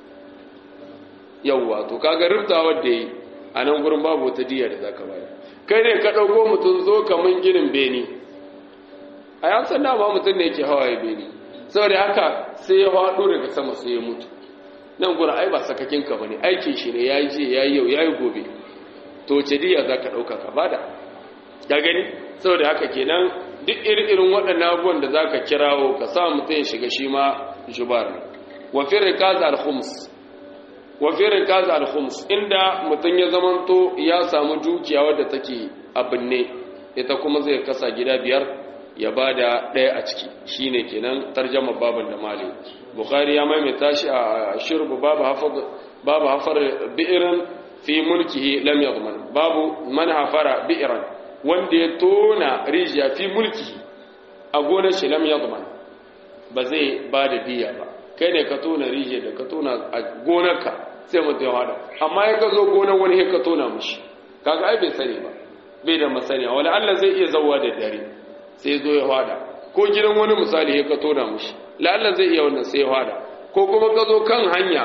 S1: yawwa to kaga rubtawar da yi a nan gurin babu wata diya da zaka bayar kai ne ka ɗauko mutum zo kaman ginin beni a yan san dama mutum ne yake hawaye beni saboda haka sai ya faɗo daga sama sai ya mutu nan gurin ai ba sakakin ka bane aikin shi ne yayi je yayi yau yayi gobe to ce diya zaka ɗauka ka bada ka gani saboda haka kenan duk irin waɗannan abubuwan da zaka kirawo ka sa mutum ya shiga shi ma jubar wa fi rikaz al-khums wa fi rikaz al-khums inda mutum ya zamanto ya samu dukiya wadda take abinne ita kuma zai kasa gida biyar ya bada ɗaya a ciki shine kenan tarjama baban da mali bukhari ya maimaita shi a shirbu babu hafar babu hafar bi'ran fi mulkihi lam yadman babu man hafara bi'ran wanda ya tona rijiya fi mulki a gonar shi lam yadman ba zai ba da diya ba kai ne ka tona rijiya da ka tona a gonarka sai mutum ya hada amma ya ka zo gonar wani ka tona mushi kaga ai bai sani ba bai da masaniya wala Allah zai iya zawwa da dare sai zo ya hada ko gidan wani misali ya ka tona mushi la Allah zai iya wannan sai ya hada ko kuma ka zo kan hanya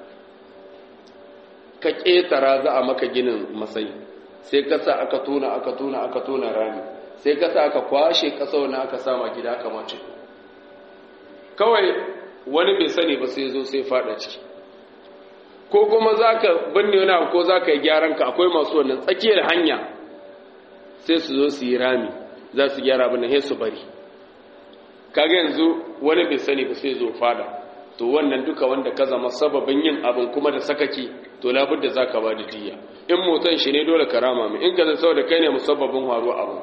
S1: ka ƙetara za a maka ginin masai sai ka sa aka tona aka tona aka tona rami sai ka sa aka kwashe ƙasa wani aka sama gida aka mace kawai wani bai sani ba sai zo sai fada ciki ko kuma za ka binne wani abu ko za ka yi gyaran ka akwai masu wannan tsakiyar hanya sai su zo su yi rami za su gyara abin da su bari kaga yanzu wani bai sani ba sai zo fada to wannan duka wanda ka zama sababin yin abin kuma da sakaki to labudda za ka ba da diya in motan shi ne dole ka rama mai in ka zai saboda kai ne musabbabin faruwa abin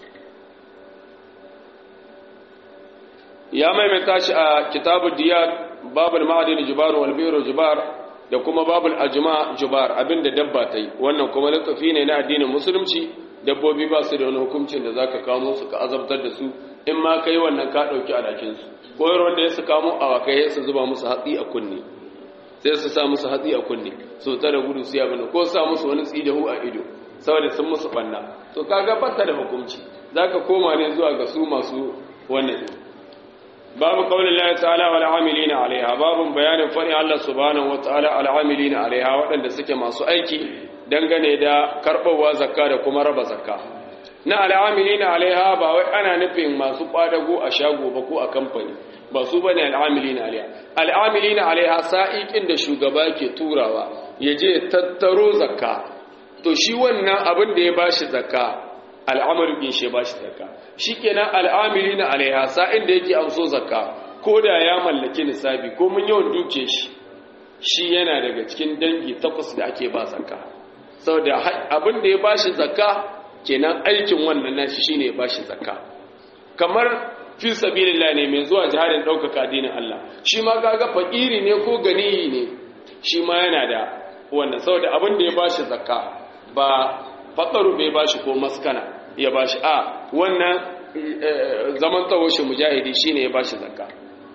S1: ya maimaita shi a kitabu diyar babul ma'adin jubar wal biro jubar da kuma babul ajma jubar abinda dabba ta yi wannan kuma littafi ne na addinin musulunci dabbobi ba su da wani hukuncin da zaka kamo su ka azabtar da su in ma kai wannan ka dauki alakin su koyar wanda ya su kamo awakai su zuba musu hatsi a kunne sai su sa musu hatsi a kunne su ta da gudu su yabana ko sa musu wani tsidahu a ido saboda sun musu banna to kaga batta da hukunci zaka koma ne zuwa ga su masu wannan babu qaulin Allah ta'ala wal amilina alaiha babun bayanin fani Allah subhanahu wataala al amilina alaiha waɗanda suke masu aiki dangane da karɓarwa zakka da kuma raba zakka na al amilina alaiha ba wai ana nufin masu kwadago a shago ba ko a kamfani ba su bane al amilina alaiha al amilina alaiha sa'iqin da shugaba ke turawa ya je tattaro zakka to shi wannan abin da ya bashi zakka al'amarin bin shi bashi zakka shikenan al'amilina alaiha sa'in da yake amso zakka ko da ya mallaki nisabi ko mun yawan duke shi shi yana daga cikin dangi takwas da ake ba zakka saboda abin da ya bashi zakka kenan aikin wannan nashi shine ya bashi zakka kamar fi sabilillah ne mai zuwa jihadin ɗaukaka addinin Allah shi ma kaga fakiri ne ko ganiyi ne shi ma yana da wannan saboda abin da ya bashi zakka ba fakaru bai bashi ko maskana ya bashi a wannan zaman tsawo shi mujahidi shine ya bashi zakka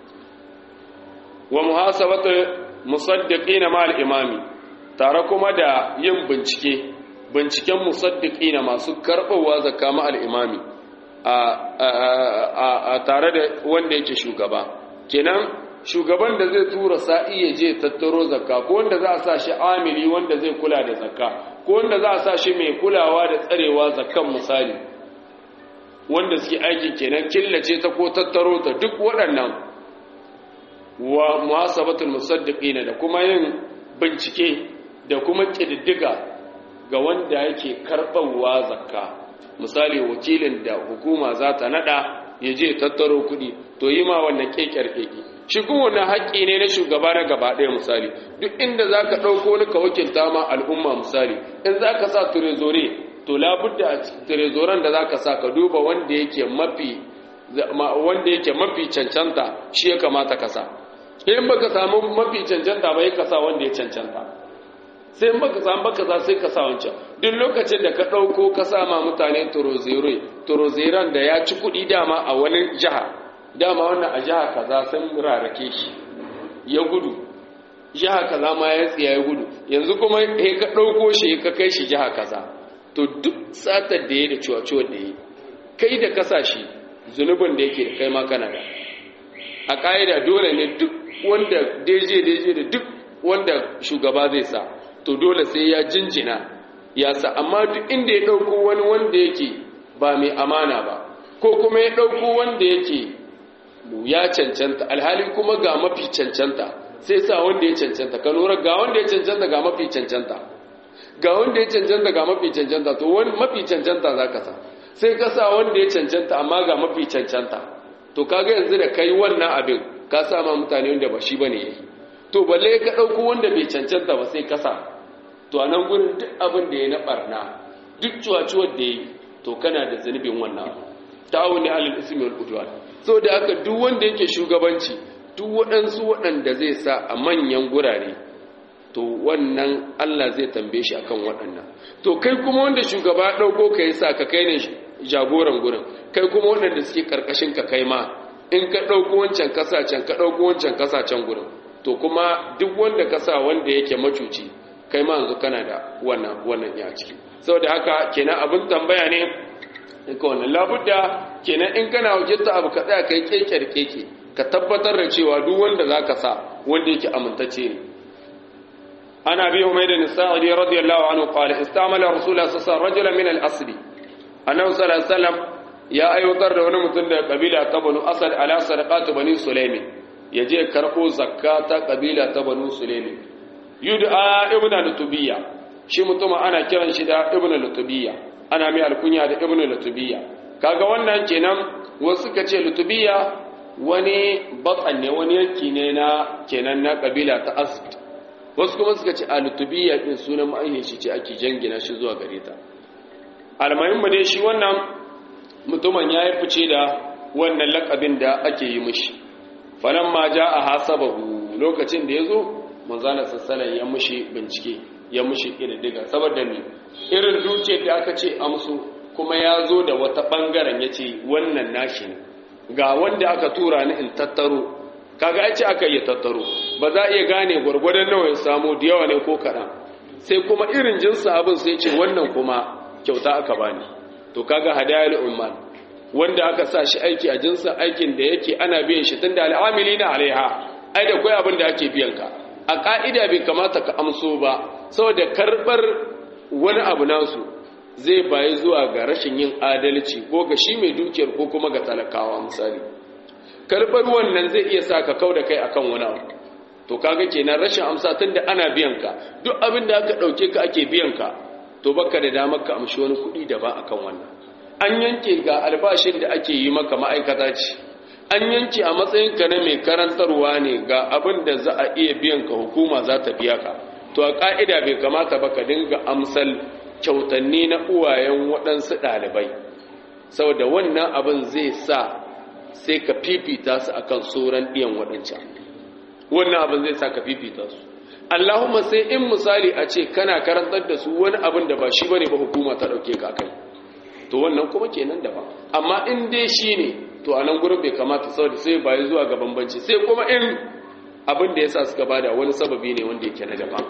S1: wa muhasabatu musaddiqina ma al-imami tare kuma da yin bincike binciken musaddiqina masu karbawa zakka ma al-imami a tare da wanda yake shugaba kenan shugaban da zai tura sa'i ya je tattaro zakka ko wanda za a sa shi amili wanda zai kula da zakka ko wanda za a sa shi mai kulawa da tsarewa zakkan misali wanda suke aiki kenan killace ta ko tattaro ta duk waɗannan wa muhasabatul musaddiqina da kuma yin bincike da kuma kididdiga ga wanda yake karɓarwa zakka misali wakilin da hukuma za ta nada ya je tattaro kuɗi to yi ma wannan kekiyar keke shi kuma wannan haƙƙi ne na shugaba na gaba ɗaya misali duk inda za ka ɗauko ni ka wakilta ma al'umma misali in za ka sa turezore to labudda a turezoren da za ka sa ka duba wanda yake mafi wanda yake mafi cancanta shi ya kamata ka sa in baka samu mafi cancanta ba ya ka sa wanda ya cancanta sai in baka samu baka sa sai ka sa wancan duk lokacin da ka ɗauko ka sa ma mutane turozere turozeran da ya ci kuɗi dama a wani jiha dama wannan a jiha kaza sun rarake shi ya gudu jiha kaza ma ya tsiya ya gudu yanzu kuma he ka ɗauko shi ka kai shi jiha kaza to duk satar da ya da ciwaciwar da ya kai da kasa shi zunubin da yake da kai ma kana da a ƙa'ida dole ne duk wanda daije daije da duk wanda shugaba zai sa to dole sai ya jinjina ya sa amma duk inda ya ɗauko wani wanda yake ba mai amana ba ko kuma ya ɗauko wanda yake ya cancanta alhali kuma ga mafi cancanta sai sa wanda ya cancanta ka lura ga wanda ya cancanta ga mafi cancanta ga wanda ya cancanta ga mafi cancanta to wani mafi cancanta za ka sa sai ka sa wanda ya cancanta amma ga mafi cancanta to kaga yanzu da kai wannan abin ka sa ma mutane wanda ba shi bane yayi to balle ka dauko wanda bai cancanta ba sai ka sa to a nan gurin duk abin da ya na barna duk cuwacuwar da yayi to kana da zanubin wannan ta'awuni alal ismi wal udwan so da haka duk wanda yake shugabanci duk waɗansu waɗanda zai sa a manyan gurare to wannan Allah zai tambaye shi akan waɗannan to kai kuma wanda shugaba ɗauko ka yi sa ka kai ne jagoran gurin kai kuma waɗanda suke ƙarƙashin ka kai ma in ka ɗauko wancan kasa can ka ɗauko wancan kasa can gurin to kuma duk wanda ka sa wanda yake macuci kai ma yanzu kana da wannan wannan ya ciki saboda haka kenan abin tambaya ne in ka wannan labudda kenan in kana wakilta abu ka tsaya kai kekere keke ka tabbatar da cewa duk wanda zaka sa wanda yake amintacce ne ana bi umayda bin sa'id radiyallahu anhu qala istamala rasulullah sallallahu alaihi wasallam rajulan min al-asl annabi sallallahu alaihi wasallam ya aiwatar da wani mutum da kabila ta banu asad ala sadaqatu bani sulaimi yaje karbo zakata kabila ta banu sulaimi yud'a ibnu lutubiyya shi mutum ana kiran shi da ibnu lutubiyya ana mai alkunya da ibnu lutubiyya kaga wannan kenan wasu suka ce lutubiyya wani batsan ne wani yanki ne na kenan na kabila ta asad wasu kuma suka ce a lutubiyya din sunan ma'ayin shi ce ake jangina shi zuwa gare ta almuhimmu dai shi wannan mutumin ya yi fice da wannan lakabin da ake yi mishi falamma ja'a hasabahu lokacin da yazo manzala sallallahu ya mushi bincike ya mushi kididdiga saboda ne irin dukiyar da aka ce amsu kuma ya zo da wata bangaren yace wannan nashi ne ga wanda aka tura ni in tattaro kaga ai ce aka yi tattaro ba za iya gane gwargwadon nawa ya samu da yawa ne ko kaɗan sai kuma irin jinsa abin sai ce wannan kuma kyauta aka bani to kaga hadayal umman wanda aka sa shi aiki a jinsin aikin da yake ana biyan shi tunda al'amilina alaiha ai da kai abin da ake biyan ka a ka'ida bai kamata ka amso ba saboda karbar wani abu nasu zai bayi zuwa ga rashin yin adalci ko ga shi mai dukiyar ko kuma ga talakawa misali karbar wannan zai iya sa ka kau da kai akan wani abu to kaga kenan rashin amsa tunda ana biyan ka duk abin da aka dauke ka ake biyan ka to baka da damar ka amshi wani kuɗi da ba akan wannan an yanke ga albashin da ake yi maka ma'aikata ce an yanke a matsayin ka na mai karantarwa ne ga abin da za a iya biyan ka hukuma za ta biya ka to a ka'ida bai kamata ba ka dinga amsal kyautanni na uwayen waɗansu ɗalibai saboda wannan abin zai sa sai ka fifita su akan sauran ɗiyan waɗancan wannan abin zai sa ka fifita su Allahumma sai in misali a ce kana karantar da su wani abin da ba shi bane ba hukuma ta dauke ka kai to wannan kuma kenan daban amma in dai shi ne to a nan gurin bai kamata saboda sai bai zuwa ga bambanci sai kuma in abin da yasa suka bada wani sababi ne wanda yake na daban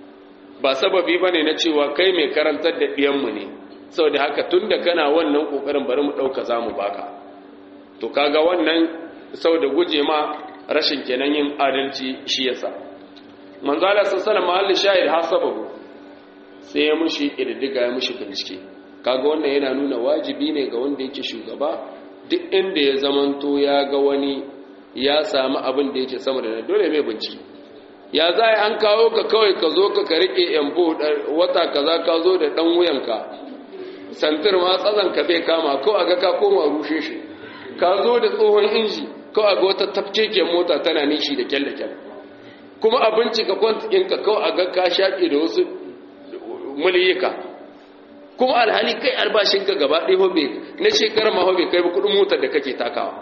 S1: ba sababi bane na cewa kai mai karantar da diyan mu ne saboda haka tunda kana wannan kokarin bari mu dauka zamu baka to kaga wannan saboda guje ma rashin kenan yin adalci shi yasa manzo Allah sallallahu mahallin shahid hasabahu sai ya mushi kididdiga ya mushi bincike kaga wannan yana nuna wajibi ne ga wanda yake shugaba duk inda ya zamanto ya ga wani ya samu abin da yake sama da dole mai bincike ya za an kawo ka kawai ka zo ka rike yambo wata kaza ka zo da dan wuyanka santir ma tsazan ka bai kama ko aga ka koma rushe shi ka zo da tsohon inji ko aga wata tafkeken mota tana nishi da kyalle kyalle kuma a bincika kwantikinka kawai a ga ka shaƙe da wasu muliyika kuma alhali kai albashinka gaba ɗaya hobe na shekarar ma hobe kai kudin motar da kake takawa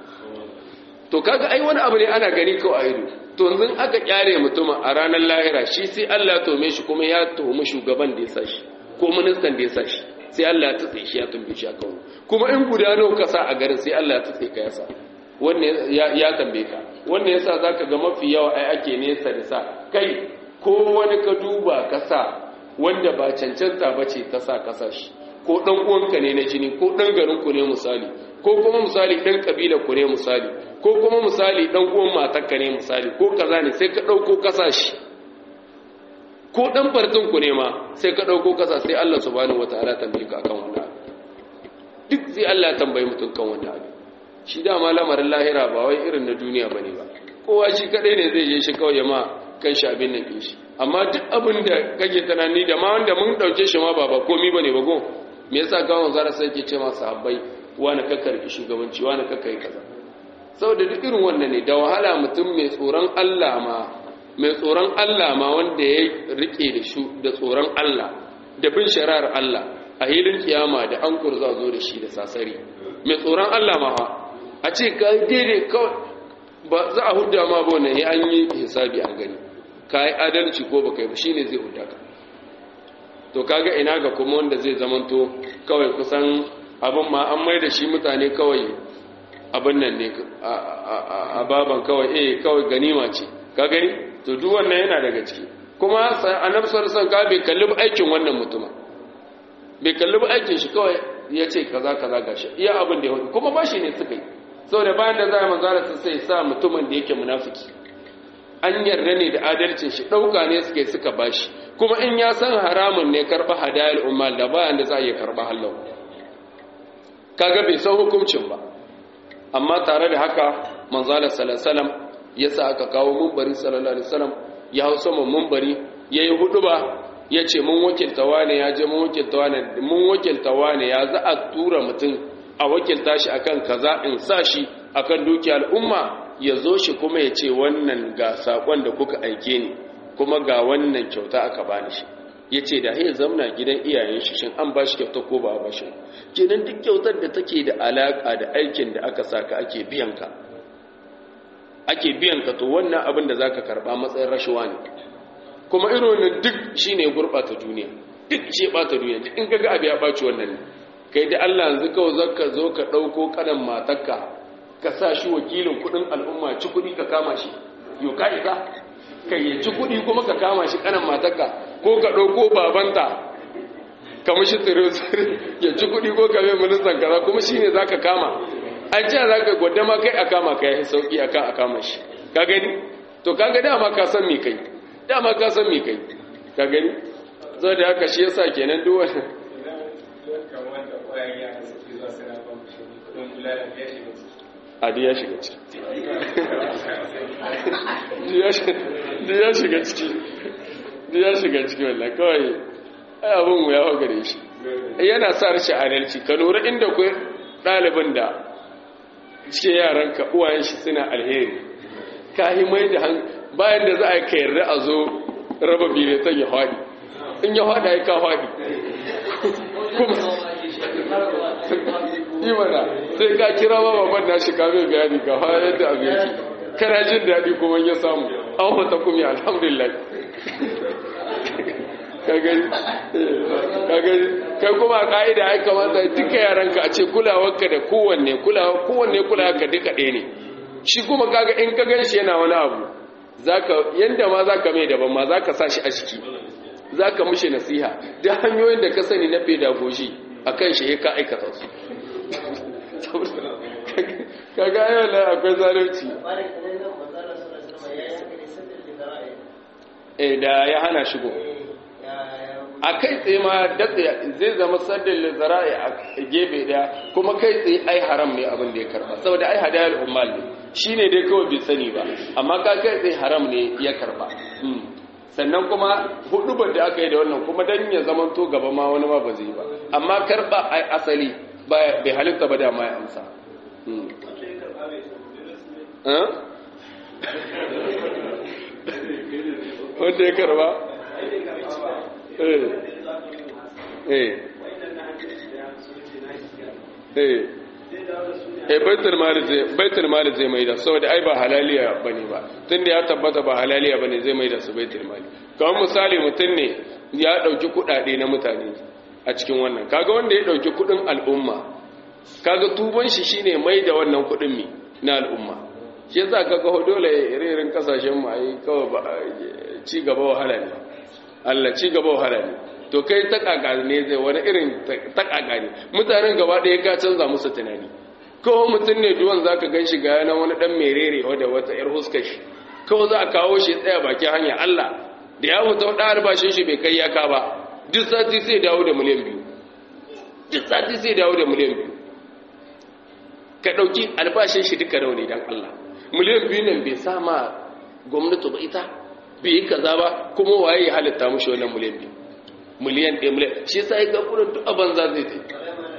S1: to kaga ai wani abu ne ana gani kawai a ido to yanzu aka kyare mutum a ranar lahira shi sai Allah ya tome shi kuma ya tuhumi shugaban da ya sa shi ko ministan da ya sa shi sai Allah ya tutse shi ya tumbe shi a kawo kuma in guda nawa ka sa a garin sai Allah ya tutse ka ya sa wannan ya tambaye ka wannan yasa zaka ga mafi yawa ai ake nesa da sa kai ko wani ka duba ka sa wanda ba cancanta bace ta sa ka sa shi ko dan uwanka ne na jini ko dan garin ku ne misali ko kuma misali dan kabila ku ne misali ko kuma misali dan uwan matarka ne misali ko kaza ne sai ka dauko ka sa shi ko dan fartin ku ne ma sai ka dauko ka sa sai Allah subhanahu wataala tambaye ka akan wannan duk sai Allah ya tambaye mutum kan wannan abin shi dama lamarin lahira ba wai irin na duniya ba ne ba kowa shi kadai ne zai je shi kawai ya ma kan shi abin nan shi amma duk abin da kake tunani da ma wanda mun dauke shi ma ba ba komi ba ne ba go me yasa gawon zara sai ke ce ma sahabbai wani kakkar ki shugabanci wani kakkar kaza saboda duk irin wannan ne da wahala mutum mai tsoron Allah ma mai tsoron Allah ma wanda ya rike da shu da tsoron Allah da bin shari'ar Allah a hilin kiyama da an kurza zo da shi da sasari mai tsoron Allah ma fa a ce ka daidai kawai ba za a hudda ma ba wannan ya an yi hisabi an gani ka yi adalci ko ba kai ba shi ne zai hudda ka to kaga ina ga kuma wanda zai zamanto kawai kusan abin ma an mai da shi mutane kawai abin nan ne a baban kawai eh kawai ganima ce ka gani to duk wannan yana daga ciki kuma annabi sallallahu alaihi wasallam bai kalli aikin wannan mutuma bai kalli aikin shi kawai ya ce kaza kaza gashi iya abin da ya hudu kuma ba shi ne suka yi saboda bayan da za a manzara su sai sa mutumin da yake munafiki an yarda ne da adalcin shi ɗauka ne suka yi suka bashi kuma in ya san haramun ne karɓa hadayar umar da bayan da za a iya karɓa hallau kaga bai san hukuncin ba amma tare da haka manzala salasalam ya sa aka kawo mumbari sallallahu alaihi wasallam ya hau saman mumbari ya yi hudu ba ya ce mun wakilta wane ya je mun wakilta wane mun wakilta wane ya za a tura mutum a wakilta shi akan kaza in sa shi akan dukiya al'umma ya zo shi kuma ya ce wannan ga sakon da kuka aike ni kuma ga wannan kyauta aka bani shi ya ce da ya zamna gidan iyayen shi shin an ba shi kyauta ko ba a ba shi kenan duk kyautar da take da alaka da aikin da aka saka ake biyan ka ake biyan ka to wannan abin da zaka karba matsayin rashawa ne kuma irin wannan duk shine gurbata duniya duk ce bata duniya duk in kaga abu ya baci wannan ne kai da Allah yanzu kawai zaka zo ka dauko kanan matarka ka sa shi wakilin kudin al'umma ci kudi ka kama shi yo ka isa kai ya ci kudi kuma ka kama shi kanan matarka ko ka dauko babanta ka mishi tsiro ya ci kuɗi ko ka mai ministan kaza kuma shi ne za ka kama an ce za ka gwada ma kai a kama ka yi sauƙi a kan a kama shi ka gani to ka ga dama ka san me kai dama ka san me kai ka gani zai da haka shi yasa kenan duk wani adi ya shiga ciki di ya shiga ciki di ya shiga ciki wallah kawai ai abin mu ya hau gare shi yana sa rashin adalci ka lura inda ku ɗalibin da cikin yaran ka uwayen shi suna alheri ka yi mai da bayan da za a yi ka yarda a zo raba biletan ya haɗi in ya haɗa ya ka haɗi yi mana sai ka kira ma babban na shi kame bayani ga ha yadda abu yake kana jin daɗi kuma ya samu an fata kuma alhamdulillah kagani kai kuma ka'ida ya kamata duka yaranka a ce kulawarka da kowanne kowanne kulawarka duka ɗaya ne shi kuma kaga in ka gan shi yana wani abu zaka yanda ma zaka mai daban ma zaka sa shi a ciki zaka mishi nasiha da hanyoyin da ka sani na pedagogy akan shi ka aikata su kaga yau la akwai zalunci eh da ya hana shigo a kai tsaye ma datse zai zama saddin zara'i a gefe daya kuma kai tsaye ai haram ne abin da ya karba saboda ai hadayar ummal ne shine dai kawai bai sani ba amma ka kai tsaye haram ne ya karba sannan kuma hudubar da aka yi da wannan kuma dan ya zama to gaba ma wani ma ba zai ba amma karba ai asali bai halitta ba da ma ya amsa wanda ya karba eh baitul mali zai baitul mali zai maida saboda ai ba halaliya bane ba tunda ya tabbata ba halaliya bane zai maida su baitul mali kamar misali mutum ne ya dauki kudade na mutane a cikin wannan kaga wanda ya dauki kudin al'umma kaga tuban shi shine maida wannan kudin mi na al'umma shi yasa kaga dole irin kasashen mu ai kawai ci gaba wahala ne Allah ci gaba wahala ne to kai ta kaka ne zai wani irin ta kaka ne mutanen gaba ɗaya ka canza musu tunani kawai mutum ne duwan zaka gan shi ga yana wani dan merere wadda wata yar huskar shi kawai za a kawo shi tsaya bakin hanya Allah da ya mutu da albashin shi bai kai yaka ba duk sati sai dawo da miliyan biyu duk sati sai dawo da miliyan biyu ka ɗauki albashin shi duka rauni don Allah miliyan biyu nan bai sama gwamnati ba ita bai yi kaza ba kuma waye ya halitta mushi wannan miliyan biyu miliyan ɗaya miliyan shi sai ga kuma duk abin za zai tai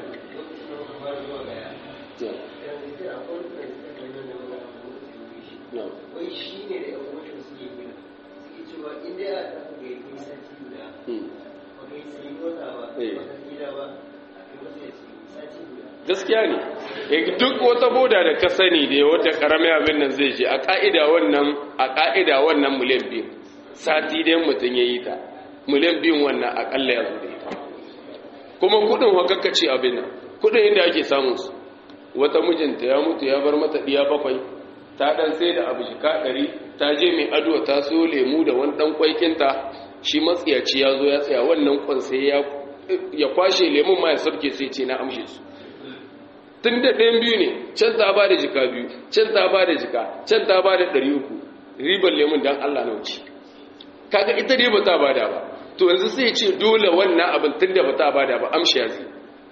S2: wai shi ne da yan wajen suke gina suke cewa inda ya tafi ga yi sati guda ba kai sai mota ba ba ka gida ba a kai masa ya sati guda
S1: gaskiya ne duk wata boda da ka sani da wata karamin abin nan zai je a ka'ida wannan a ka'ida wannan miliyan biyu sati dai mutum ya yi ta miliyan biyun wannan akalla ya zo da ita kuma kudin hakakkaci abin nan kudin inda ake samun su wata mijinta ya mutu ya bar mata diya bakwai ta dan sai da abu shika ɗari ta je mai ado ta so lemu da wani dan kwaikinta shi matsiyaci ya zo ya tsaya wannan kwan sai ya kwashe lemun ma ya sarke sai ce na amshe su tun da ɗayan biyu ne can ta ba da jika biyu can ta ba da jika can ta ba da ɗari uku ribar lemun don allah na wuce kaga ita dai ba ta ba da ba to yanzu sai ce dole wannan abin tun da ba ta ba da ba amshi ya zai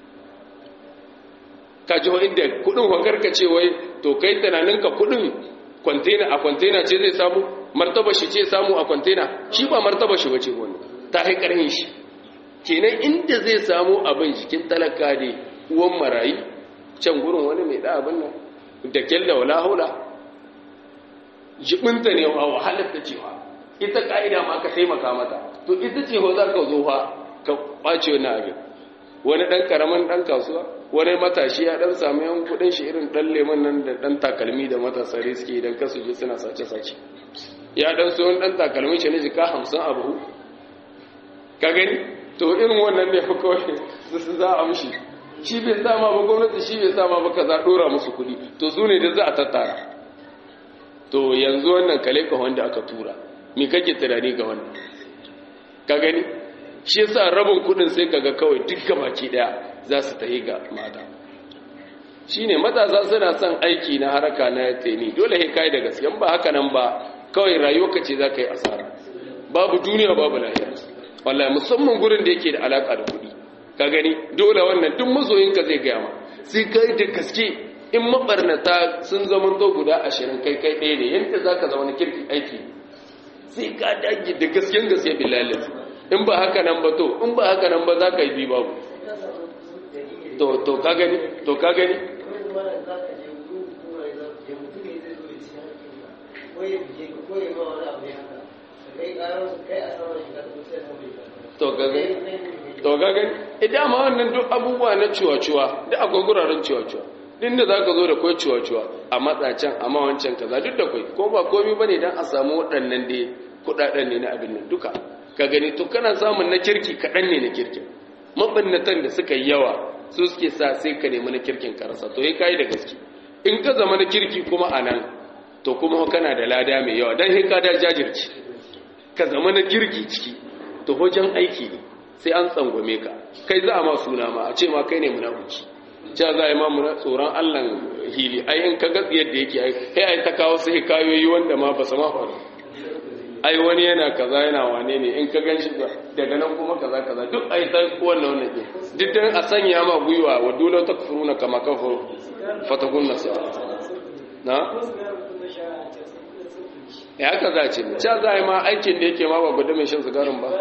S1: ka ji wa inda kudin hankarka ce wai to kai tunaninka kudin kwantena a kwantena ce zai samu martaba shi ce samu a kwantena shi ba martaba shi wace wani ta haikarin shi kenan inda zai samu abin jikin talaka ne uwan marayi can gurin wani mai da abin nan da kyalla wala haula jibinta ne wa wahalar ta cewa ita ka'ida ma ka taimaka mata to ita ce ho za ka zo fa ka ɓace wani abin wani ɗan ƙaramin ɗan kasuwa wani matashi ya ɗan samu yan kuɗin shi irin ɗan leman nan da ɗan takalmi da matasa suke idan kasu je suna sace-sace ya ɗan so ɗan takalmi shi ne jika hamsin a buhu ka gani to irin wannan ne fa kawai su za a mushi shi bai sama ba gwamnati shi bai sama ba kaza dora musu kudi to su ne da za a tattara to yanzu wannan kale ka wanda aka tura me kake tunani ga wannan ka gani shi yasa rabin kudin sai kaga kawai duk gabaki daya za su tahi ga mata shine matasa suna son aiki na haraka na teni dole sai kai da gaskiya ba haka nan ba kawai rayuwarka ce za ka yi asara babu duniya babu lahira wallahi musamman gurin da yake da alaka da kuɗi ka gani dole wannan duk mazoyinka zai gaya ma sai kai da gaske in mabarnata sun zama to guda ashirin kai kai ɗaya ne yadda za ka zama na kirki aiki sai ka dage da gasken gaske bilalin in ba haka nan ba to in ba haka nan ba za ka yi bi babu to ka gani to ka gani to ga gani idan ma wannan duk abubuwa na ciwa-ciwa duk akwai guraren ciwa-ciwa din da za ka zo da kwai ciwa-ciwa a matsacin a mawancan kaza duk da kwai ko ba komi ba ne don a samu waɗannan dai kuɗaɗen ne na abin nan duka ka gani to kana samun na kirki kaɗan ne na kirkin maɓannatan da suka yi yawa su suke sa sai ka nemi na kirkin karasa to ya kayi da gaske in ka zama na kirki kuma a nan to kuma kana da lada mai yawa don ka da jajirci ka zama na kirki ciki to wajen aiki ne sai an tsangwame ka kai za a ma suna ma a ce ma kai ne munafuci cewa za a yi ma muna tsoron allan hili ai in ka gatsi yadda yake ai kai ai ta kawo sai kayoyi wanda ma ba su ma faru ai wani yana kaza yana wane ne in ka gan shi daga nan kuma kaza kaza duk ai ta wannan wannan ke duk dan a sanya ma gwiwa wa dole ta kufuruna kama kafaru fatakun nasu na ya haka za a ce ca za a yi ma aikin da yake ma ba gudu mai shan sigarin ba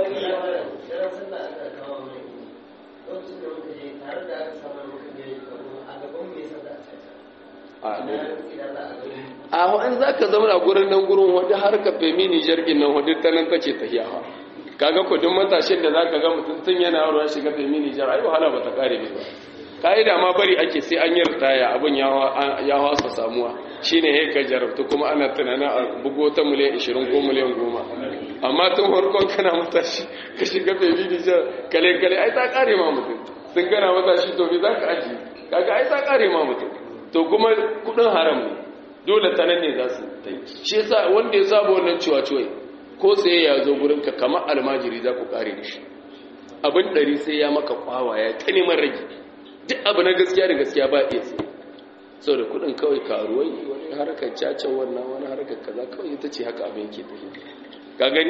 S1: a wa'an za ka zama a gurin nan gurin wadda har ka femi nijar nan wadda ta nan kace ta hiyawa kaga kudin matashin da za ka ga mutum tun yana yaro ya shiga femi nijar ai wahala ba ta kare ba ka'ida ma bari ake sai an yi ritaya abin ya wasa samuwa shine ne ka jarabta kuma ana tunanin a bugo ta miliyan 20 ko miliyan 10 amma tun farkon kana matashi ka shiga femi nijar kale kale ai ta kare ma mutum sun gana matashi to bi za ka aji kaga ai ta kare ma mutum to kuma kudin haram ne dole ta nan ne za su ta yi shi yasa wanda ya saba wannan ciwa ciwai ko sai ya zo gurin ka kamar almajiri za ku kare da shi abin ɗari sai ya maka kwawa ya ta neman rage duk abu na gaskiya da gaskiya ba iya sai sau da kudin kawai karuwai wani harkar cacen wannan wani harkar kaza kawai ita ce haka abin ke tafi ka gani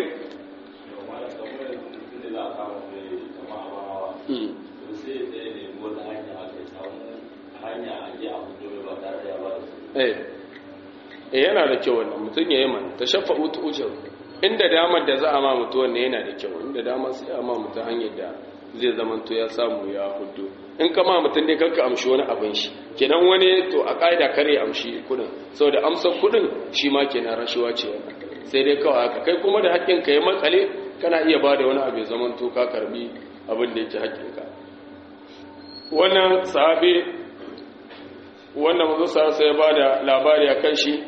S1: eh yana da kyau wannan mutum ya yi mana ta shafa utu ujar inda damar da za a ma mutu wannan yana da kyau inda damar sai a ma mutu hanyar da zai zamanto ya samu ya hudu in kama mutum dai kanka amshi wani abin shi kenan wani to a ƙa'ida kare amshi kudin sau da amsar kudin shi ma kenan rashuwa ce wannan sai dai kawai haka kai kuma da haƙƙin ka ya makale kana iya ba da wani abu ya zamanto ka karbi abin da yake haƙƙinka wannan sahabi wannan mazu sa ya ba da labari a kan shi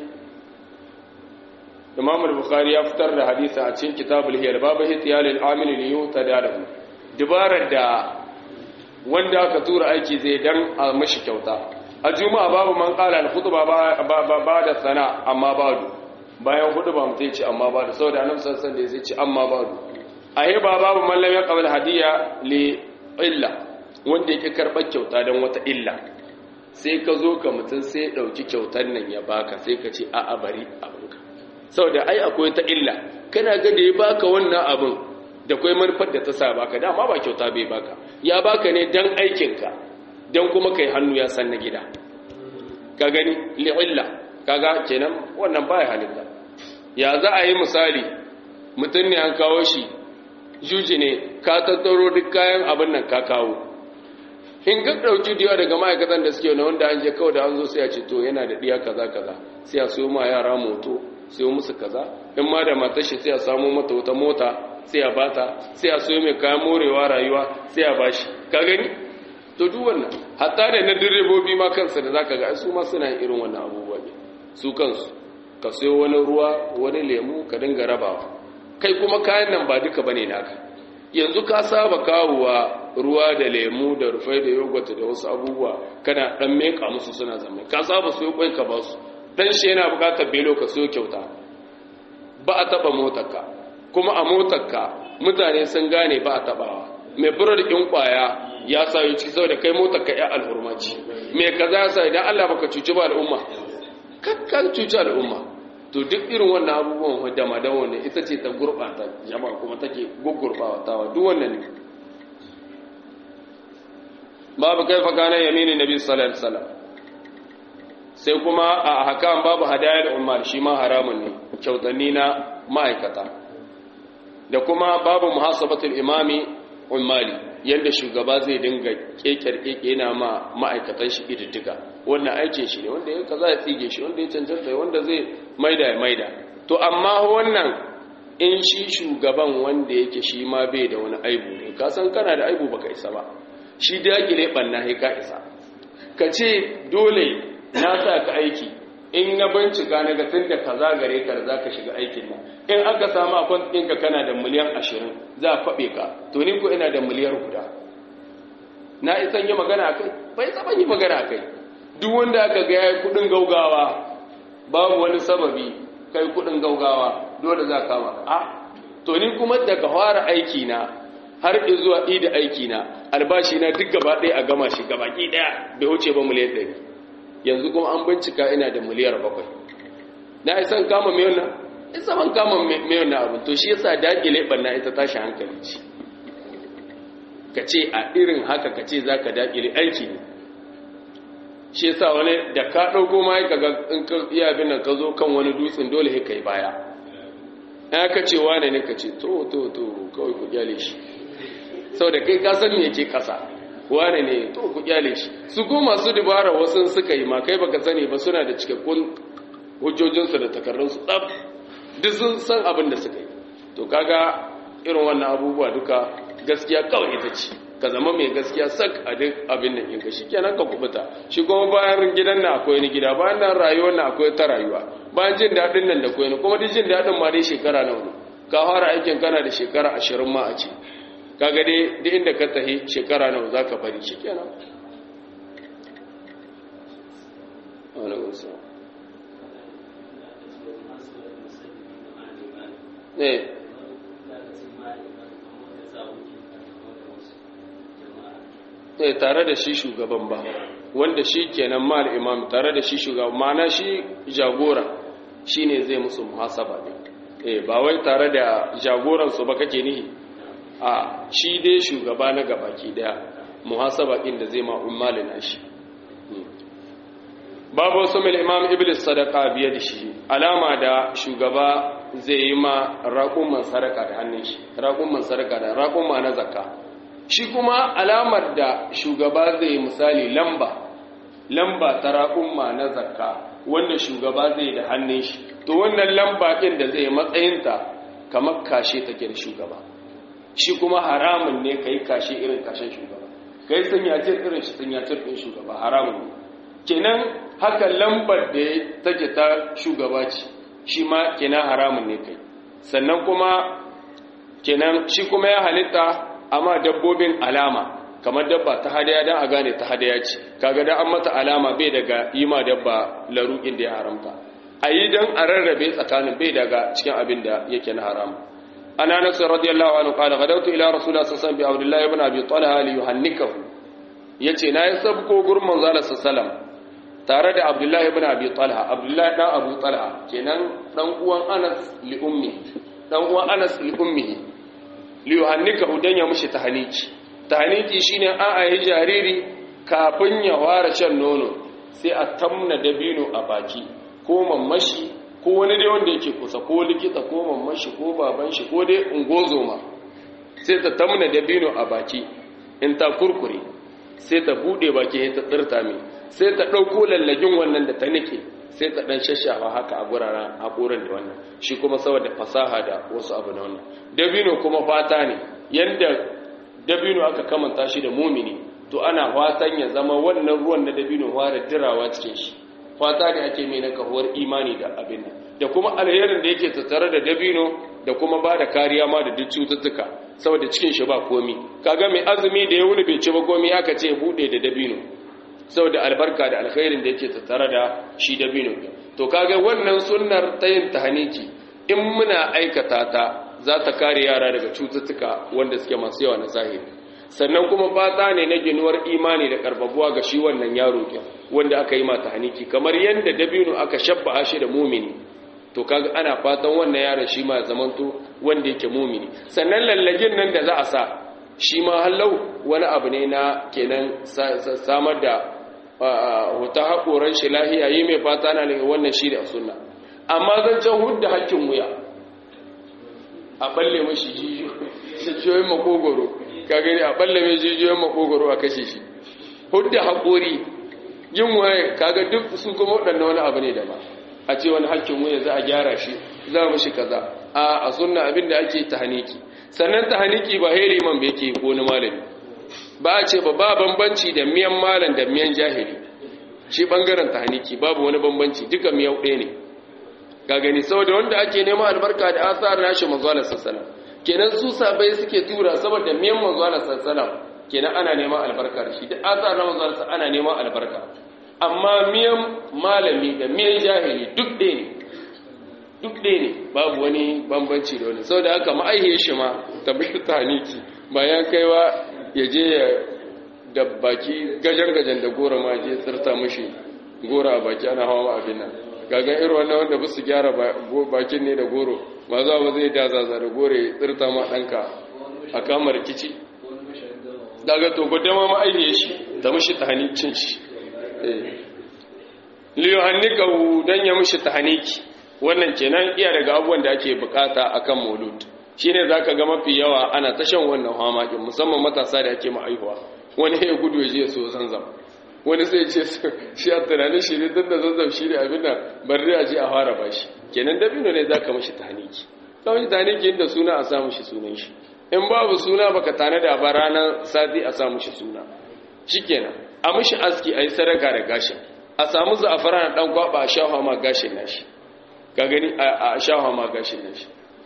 S1: imam al-bukhari ya fitar da hadisa a cikin kitabul hiyar babu hitiyalil amil li yutada lahu dibarar da wanda aka tura aiki zai dan a mashi kyauta a juma'a babu man qala al-khutba ba da sana amma badu bayan khutba mutai ce amma badu saboda annabi sallallahu alaihi wasallam ce amma badu ayi ba babu man lam yaqbal hadiya li illa wanda yake karbar kyauta dan wata illa sai ka zo ka mutum sai ya ɗauki kyautar nan ya baka sai ka ce a bari abinka saboda ai akwai ta illa kana ga da ya baka wannan abin da kwai manufar da ta sa baka dama ba kyauta bai baka ya baka ne dan aikinka dan kuma kai hannu ya san na gida ka gani li'illa kaga kenan wannan baya halitta ya za a yi misali mutum ne an kawo shi juji ne ka tattaro duk kayan abin nan ka kawo in ga ɗauki diya daga ma'aikatan da suke wanda an je kawai da an zo sai a ce to yana da diya kaza kaza sai a siyo ma yara moto siyo musu kaza in ma da matar shi sai a samu mata wata mota sai a bata sai a siyo mai kayan morewa rayuwa sai a bashi ka gani to duk wannan hatta da na direbobi ma kansa da zaka ga su ma suna irin wannan abubuwa ne su kansu ka siyo wani ruwa wani lemu ka dinga rabawa kai kuma kayan nan ba duka bane naka yanzu ka saba kawowa ruwa da lemu da rufai da yogurt da wasu abubuwa kana dan meka musu suna zama ka saba su kwai ka basu dan shi yana bukatar belo ka so kyauta ba a taba motarka kuma a motarka mutane sun gane ba a tabawa mai burar ɗin ƙwaya ya sayo ciki saboda kai motar ka ya alhurmaci mai kaza ya sa idan Allah baka cuci ba al'umma kakkan cuci al'umma to duk irin wannan abubuwan da madan wannan ita ce ta gurɓata jama'a kuma take gurgurɓatawa duk wannan ne babu kai fa kana yaminin nabi sallallahu alaihi wasallam sai kuma a hakan babu hadayar umar shi ma haramun ne kyautanni na ma'aikata da kuma babu muhasabatul imami umali yadda shugaba zai dinga kekar keke yana ma ma'aikatan shi ididdiga wannan aikin shi ne wanda ya kaza ya tsige shi wanda ya cancanta wanda zai maida ya maida to amma wannan in shi shugaban wanda yake shi ma bai da wani aibu ne ka san kana da aibu baka isa ba shi dakile banna sai ka isa ka ce dole na sa ka aiki in na bincika na ga tun da kaza gare ka da za ka shiga aikin nan in aka samu akwan ɗinka kana da miliyan ashirin za a faɓe ka to ni ko ina da miliyar guda na isan yi magana a kai bai saban yi magana a kai duk wanda aka ga yayi kuɗin gaugawa babu wani sababi kai kuɗin gaugawa dole za ka kama a to ni kuma daga fara aiki na har zuwa ida aiki na albashi na duk gaba ɗaya a gama shi gaba ki ɗaya bai wuce ba miliyan ɗari yanzu kuma an bincika ina da miliyar bakwai na isan kama mai wannan isa ban kama mai wannan abin to shi yasa dakile banna ita tashi hankali ce ka ce a irin haka ka ce za ka dakile aiki ne shi yasa wani da ka ɗauko ma ka ga in ka iya bin nan ka zo kan wani dutsen dole ka yi baya ya ka ce wane ne ka ce to to to kawai ku gyale shi saboda kai ka san me yake kasa wane ne to ku kyale shi su ko masu dubara wasu suka yi ma kai baka sani ba suna da cikakkun hujjojinsu da takardunsu ɗab duk sun san abin da suka yi to kaga irin wannan abubuwa duka gaskiya kawai ita ce ka zama mai gaskiya sak a duk abin da ɗinka shi kenan ka kubuta shi kuma bayan gidan na akwai ni gida bayan nan rayuwar na akwai ta rayuwa bayan jin daɗin nan da kwai kuma duk jin daɗin ma dai shekara nawa ne ka fara aikin kana da shekara ashirin ma a ce kaga dai duk inda ka tahi shekara nawa za ka bari shi kenan eh eh tare da shi shugaban ba wanda shi kenan mal imam tare da shi shugaban mana shi jagora shine zai musu muhasaba ne eh ba wai tare da jagoran su ba kake nihi a shi dai shugaba na gabaki daya muhasaba din da zai ma ummalin shi babu sumil imam iblis sadaqa biye da shi alama da shugaba zai yi ma raƙumman sadaka da hannun shi raƙumman sadaka da raƙumma na zakka shi kuma alamar da shugaba zai yi misali lamba lamba ta raƙumma na zakka wanda shugaba zai da hannun shi to wannan lamba ɗin da zai matsayinta kamar kashe take da shugaba shi kuma haramun ne ka yi kashe irin kashen shugaba ka yi sanyacin irin shi sanyacin ɗin shugaba haramun ne kenan haka lambar da take ta shugaba ce shi ma kenan haramun ne kai sannan kuma kenan shi kuma ya halitta amma dabbobin alama kamar dabba ta hadaya don a gane ta hadaya ce kaga da an mata alama bai daga yi ma dabba laruƙin da ya haramta a yi don a rarrabe tsakanin bai daga cikin abin da yake na haramu ana nasu radiyallahu anhu qala gadawtu ila rasulullah sallallahu alaihi wasallam bi abdullah ibn abi talha li yuhannikahu yace na yi sabko gurin manzo sallallahu alaihi wasallam tare da abdullahi ibn abi talha abdullahi dan abu talha kenan dan uwan anas li ummi dan uwan anas li ummihi li yuhannika udan ya mushi tahniki tahniki shine an ayi jariri kafin ya fara shan nono sai a tamna dabino a baki ko mammashi ko wani dai wanda yake kusa ko likita ko mammashi ko baban shi ko dai ungozoma sai ta tamna dabino a baki in ta kurkure sai ta bude baki sai ta tsirta mai sai ta ɗauko lallagin wannan da ta nike sai ta ɗan shashawa haka a guraren haƙorin da wannan shi kuma saboda fasaha da wasu abu na wannan dabino kuma fata ne yadda dabino aka kamanta shi da mumini to ana fatan ya zama wannan ruwan na dabino fara dirawa cikin shi fata ne ake mai na kahuwar imani da abin nan da kuma alherin da yake tattare da dabino da kuma ba da kariya ma da duk cututtuka saboda cikin shi ba komi kaga mai azumi da ya wuni bai ci ba komi aka ce bude da dabino saboda albarka da alkhairin da yake tattare da shi dabino to kaga wannan sunnar ta yin tahaniki in muna aikata ta za ta kare yara daga cututtuka wanda suke masu yawa na zahiri sannan kuma fata ne na ginuwar imani da karbabuwa ga shi wannan yaro ke wanda aka yi mata haniki kamar yadda dabino aka shabba shi da mumini to kaga ana fatan wannan yaron shi ma zamanto wanda yake mumini sannan lallagin nan da za a sa shi ma hallau wani abu ne na kenan samar da wata haƙoran shi lahiya yi mai fata na daga wannan shi da sunna amma zancen hudda hakkin wuya a balle mashi jijiyoyin makogoro ka gani a balle mai jijiyoyin makogoro a kashe shi hudda haƙori yin waye kaga duk su kuma waɗanda wani abu ne da ba a ce wani hakkin wuya za a gyara shi za mu shi kaza a a sunna abin da ake tahaniki sannan tahaniki ba heri man bai ke ko wani malami ba a ce ba ba bambanci da miyan malam da miyan jahili shi bangaren tahaniki babu wani bambanci duka miyau ɗaya ne ga gani saboda wanda ake neman albarka da asar nashi manzo sallallahu kenan su sabai suke tura saboda miyan manzo sallallahu kenan ana neman albarka da shi da asar na manzo ana neman albarka amma miyan malami da miyan jahili duk ɗaya ne duk ɗaya ne babu wani bambanci da wani saboda haka ma'aihiyar shi ma tabbata tahaniki bayan kaiwa ya je ya da baki gajen-gajen da gora ma je tsirta mashi gora a baki ana hawa abin nan gagan irin wannan wanda ba su gyara bakin ne da goro ba za ba zai dazaza da gore ya tsirta ma ɗanka a kama rikici daga to gudama ma ainihin shi da mashi tahanicin shi liyo hannika don ya mashi tahaniki wannan kenan iya daga abubuwan da ake bukata akan maulud shine zaka ga mafi yawa ana ta shan wannan hamakin musamman matasa da ake ma'aihuwa wani ya gudu ya je so zanzam wani sai ce shi a tunanin shi ne tun da zanzam shi ne abin da bari a je a fara ba shi kenan dabino ne za ka mashi taniki ka mashi taniki inda suna a samu shi sunan shi in babu suna baka tana da ba ranar sati a samu shi suna shi kenan a mashi aski a yi sadaka da gashin a samu za'afara na dan kwaba a shafa ma gashin nashi ka gani a shafa ma gashin nashi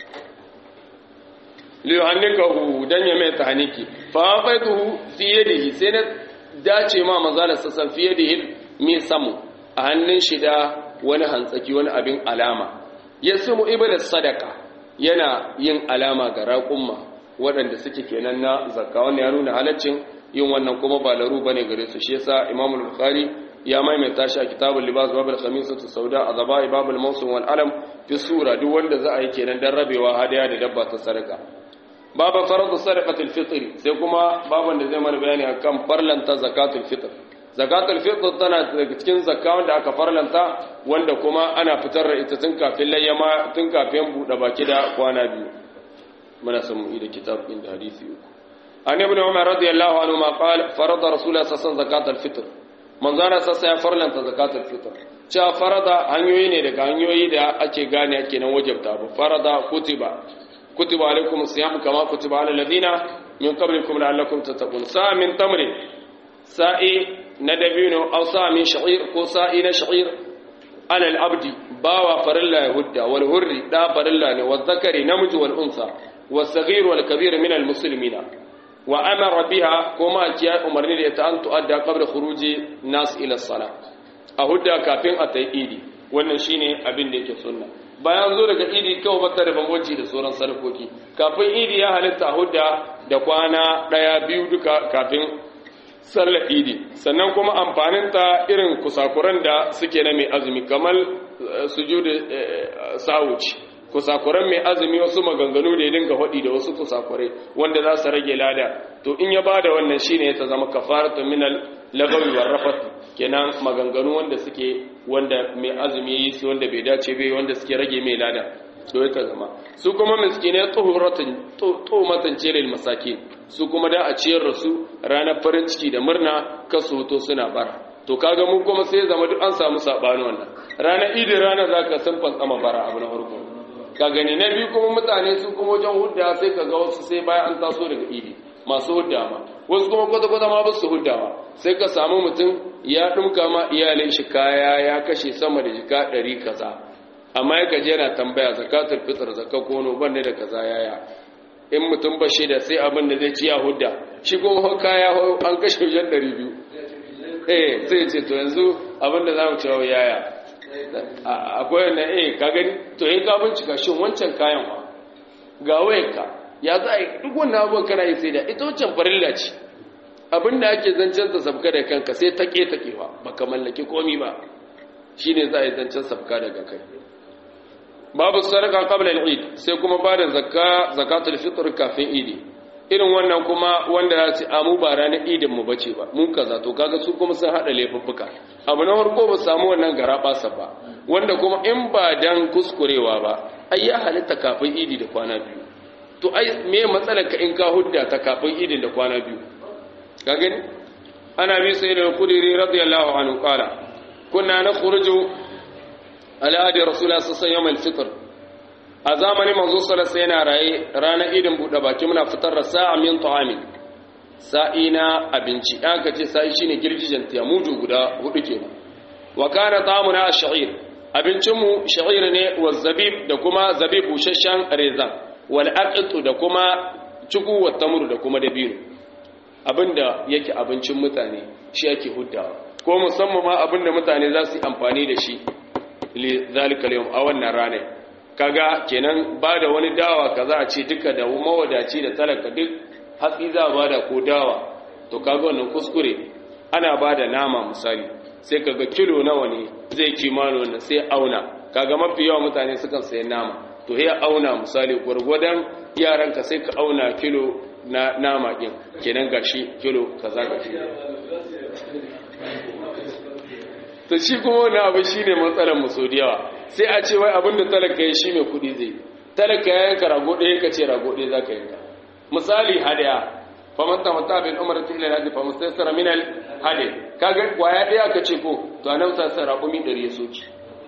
S1: liyuhannikahu dan ya mai tahniki fa faituhu fi yadihi sai na dace ma manzala sassan fi yadihi mi samu a hannun shi da wani hantsaki wani abin alama yasmu ibada sadaka yana yin alama ga raƙumma waɗanda suke kenan na zakka wannan ya nuna halaccin yin wannan kuma ba laru bane gare su shi yasa Imam al-Bukhari ya maimaita shi a kitabul libas babul khamisatu sauda azabai babul mawsim wal alam fi sura duk wanda za a yi kenan dan rabewa hadaya da dabba ta sadaka babu faradu sadaqatul fitr sai kuma baban da zai mana bayani akan farlanta zakatul fitr zakatul fitr tana daga cikin zakka wanda aka farlanta wanda kuma ana fitar da ita tun kafin layyama tun kafin bude baki da kwana biyu muna son mu da kitab din da hadisi uku an ibn umar radiyallahu anhu ma qala farada rasulullah sallallahu alaihi wasallam zakatul fitr manzana sassa ya farlanta zakatul fitr cewa farada hanyoyi ne daga hanyoyi da ake gane ake nan wajabta ba farada kutiba kutiba alaikum siyam kama kutiba ala alladhina min qablikum la'allakum tattaqun sa min tamrin sa'i na dabino aw sa min sha'ir ko sa'i na sha'ir ala al-abdi bawa farilla yahudda wal hurri da farilla ne wal zakari namiji wal unsa was saghir wal kabir min al muslimina wa amara biha kuma kiya umarni da ta an tu'adda qabla khuruji nas ila as-salah a hudda kafin a tayi idi wannan shine abin da yake sunna bayan zo daga idi kawai bata da bambanci da sauran sarkoki kafin idi ya halitta hudda da kwana daya biyu duka kafin sallar idi sannan kuma amfaninta irin kusakuran da suke na mai azumi kamar sujudu sawuci kusakuran mai azumi wasu maganganu da ya dinga faɗi da wasu kusakurai wanda za su rage lada to in ya bada wannan shine ta zama kafaratu minal lagawi war rafat kenan maganganu wanda suke wanda mai azumi yi su wanda bai dace bai wanda suke rage mai lada to ya zama su kuma miskine tuhuratin tuhumatan lil masakin su kuma da a ciyar da su ranar farin ciki da murna kasu hoto suna bara to kaga mun kuma sai zama duk an samu sabani wannan ranar idin ranar zaka san fantsama bara abu na farko ka gani na biyu kuma mutane su kuma wajen hudda sai ka ga wasu sai bayan an taso daga idi masu hudda ma wasu kuma kwata-kwata ma basu huddawa sai ka samu mutum ya ɗumka ma iyalin shi kaya ya kashe sama da jika ɗari kaza amma ya gaji yana tambaya zakatul fitar zakka kono ban da kaza yaya in mutum ba shi da sai abin da zai ci ya hudda shi kuma kaya an kashe wajen ɗari biyu eh sai ce to yanzu abin da za mu cewa yaya akwai wannan eh ka gani to in ka bincika shin wancan kayan wa ga wayarka ya za a yi duk wannan abubuwan kana yi sai da ita wancan farilla ce abin da ake zancen ta sabka da kanka sai ta ƙeta ƙewa ba ka mallaki komi ba shi ne za a yi zancen sabka daga kai babu sadaka qabla al-eid sai kuma ba da zakka zakatul fitr kafin idi irin wannan kuma wanda ya ce amu ba ranar idin mu bace ba mun kaza to kaga su kuma sun hada laifuffuka abu na farko ba samu wannan garabasa ba wanda kuma in ba dan kuskurewa ba ai ya halitta kafin idi da kwana biyu to ai me matsalar ka in ka hudda ta kafin idin da kwana biyu ka gani ana bi sai da kudiri radiyallahu anhu qala kunna nakhruju ala adi rasulullah sallallahu alaihi wasallam a zamanin manzo sallallahu yana raye ranar idin bude baki muna fitar da sa'a min ta'amin sa'ina abinci aka ce sa'i shine girgijen tiyamudu guda hudu kenan wa kana ta'amuna ash-sha'ir abincin mu sha'ir ne wa zabib da kuma zabib bushashan rezan wal aqitu da kuma cuku wa tamru da kuma dabino abinda yake abincin mutane shi yake huddawa ko musamman ma abinda mutane za su yi amfani da shi li zalika al a wannan rana kaga kenan ba da wani dawa kaza a ce duka da mawadaci da talaka duk hatsi za ba da ko dawa to kaga wannan kuskure ana ba da nama misali sai kaga kilo nawa ne zai kimano wannan sai auna kaga mafi yawa mutane sukan sayi nama to ya auna misali gwargwadon yaranka sai ka auna kilo na nama ɗin kenan gashi kilo kaza gashi to shi kuma wani abu shi ne matsalar musu da yawa sai a ce wai abin da talaka ya shi mai kuɗi zai talaka ya yanka rago ɗaya ka ce rago ɗaya za ka yanka misali hadaya faman tamata bin umar ta ilal hadi faman sai sara minal hadi kaga kwaya ɗaya ka ce ko to anan sa sa rago mi ɗari ya soki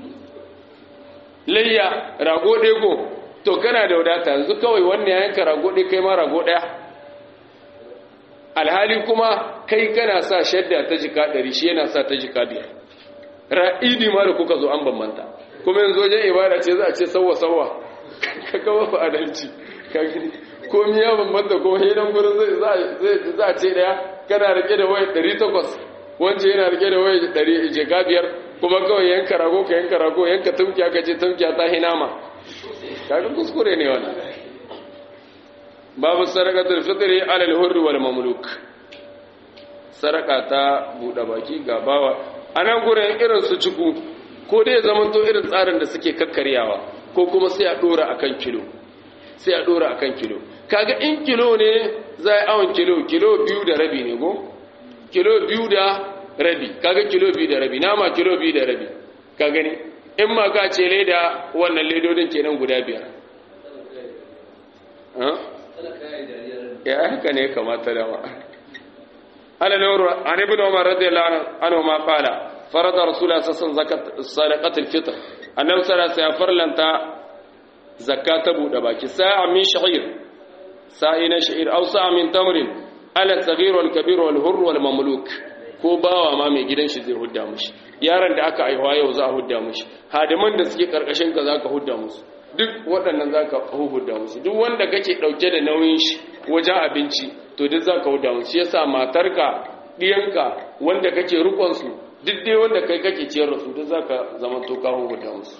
S1: layya rago ɗaya ko to kana da wadata yanzu kawai wannan ya yanka rago ɗaya kai ma rago ɗaya alhali kuma kai kana sa shadda ta jika ɗari shi yana sa ta jika biyar ra'idi ma da kuka zo an bambanta kuma yanzu wajen ibada ce za a ce sauwa sauwa ka kawo fa adalci ka gani komi ya bambanta kuma hidan gurin za a ce daya kana rike da waya 800 wance yana rike da waya 100 jika biyar kuma kawai yanka rago ka yanka rago yanka tumkiya ka ce tumkiya ta hinama kaga kuskure ne wannan babu sadaqatul fitri ala al-hurri wal mamluk sadaka ta bude baki ga bawa anan gurin irin su ciku ko dai zaman to irin tsarin da suke kakkaryawa ko kuma sai a dora akan kilo sai a dora akan kilo kaga in kilo ne zai awon kilo kilo biyu da rabi ne go kilo biyu da rabi kaga kilo biyu da rabi nama kilo biyu da rabi ka gani in ma ka ce leda wannan ledodin kenan guda biyar ya haka ne kamata da ma ala nuru an ibn umar radiyallahu anhu ma qala farada rasulullah sallallahu alaihi wasallam sadaqat al-fitr annabi sallallahu alaihi wasallam farlanta zakata buɗe baki sa'a min sha'ir sa'i na sha'ir aw sa'a min tamrin ala saghir wal kabir wal hurr wal mamluk ko bawa ma mai gidan shi zai hudda mushi yaron da aka aihuwa yau za a hudda mushi hadiman da suke karkashin ka zaka hudda musu duk waɗannan zaka hudda musu duk wanda kake dauke da nauyin shi wajen abinci to duk zaka hudda musu shi yasa matarka diyanka wanda kake rukon su duk dai wanda kai kake ciyar da su duk zaka zama to ka hudda musu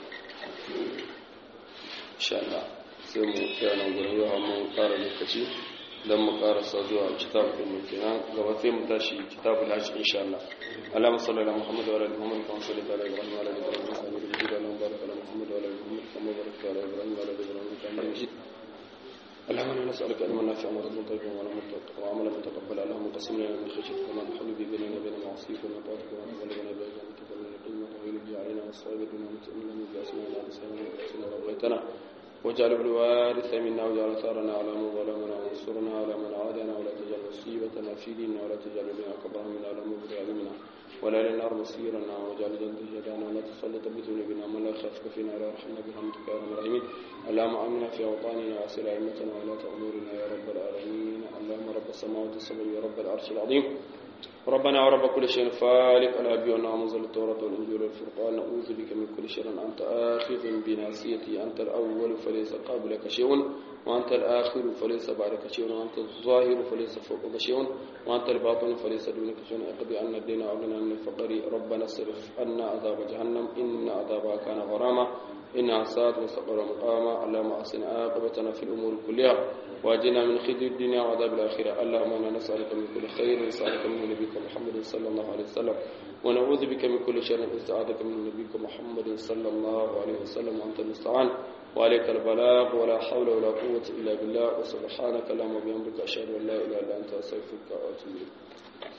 S1: insha Allah sai mu tsaya nan gurin yau mun fara lokaci dan mu karasa zuwa kitab din mu kenan gaba sai mu tashi kitabul hajj insha Allah Allahumma salli ala Muhammad wa ala ali Muhammad kama sallaita ala Ibrahim wa ala ali Ibrahim innaka Hamidum Majid Allahumma barik ala Muhammad wa ala ali Muhammad kama barakta ala Ibrahim wa ala ali Ibrahim innaka Hamidum Majid اللهم انا نسالك علما نافعا ورزقا طيبا وعملا متقبلا اللهم قسم لنا من خشيتك ما نحل به بيننا وبين معصيتك وما طاعتك وما تبلغنا به جنتك ومن العلم طويل به علينا والصائب دون متئمنا من باسمنا على لساننا وباسمنا ربيتنا واجعل الوارث منا واجعل ثارنا على من ظلمنا وانصرنا على من عادنا ولا تجعل مصيبتنا في ديننا ولا تجعل بنا اكبر منا ولا مبلغ علمنا ولا للنار مصيرنا واجعل جنة هدانا ولا تسلط بذنوبنا من لا يخافك فينا ولا يرحمنا برحمتك يا ارحم الراحمين اللهم امنا في اوطاننا واسر ائمتنا ولا امورنا يا رب العالمين اللهم رب السماوات السبع يا رب العرش العظيم ربنا ورب كل شيء فالق الأبي ونعمزل التوراة والإنجيل والفرقان نعوذ بك من كل شر أنت آخذ بناسيتي أنت الأول فليس قبلك شيء وأنت الآخر فليس بعدك شيء وأنت الظاهر فليس فوقك شيء وأنت الباطن فليس دونك شيء اقضي عنا الدين وأغنى عن الفقر ربنا اصرف عنا عذاب جهنم إن عذابها كان غراما إنها ساءت وسقر مقاما اللهم أحسن عاقبتنا في الأمور كلها واجنا من خزي الدنيا وعذاب الآخرة اللهم إنا نسألك من كل خير نسألك من نبيك محمد صلى الله عليه وسلم ونعوذ بك من كل شر استعاذك من نبيك محمد صلى الله عليه وسلم وأنت المستعان وعليك البلاغ ولا حول ولا قوة إلا بالله وسبحانك اللهم وبحمدك أشهد أن لا إله إلا أنت أستغفرك وأتوب إليك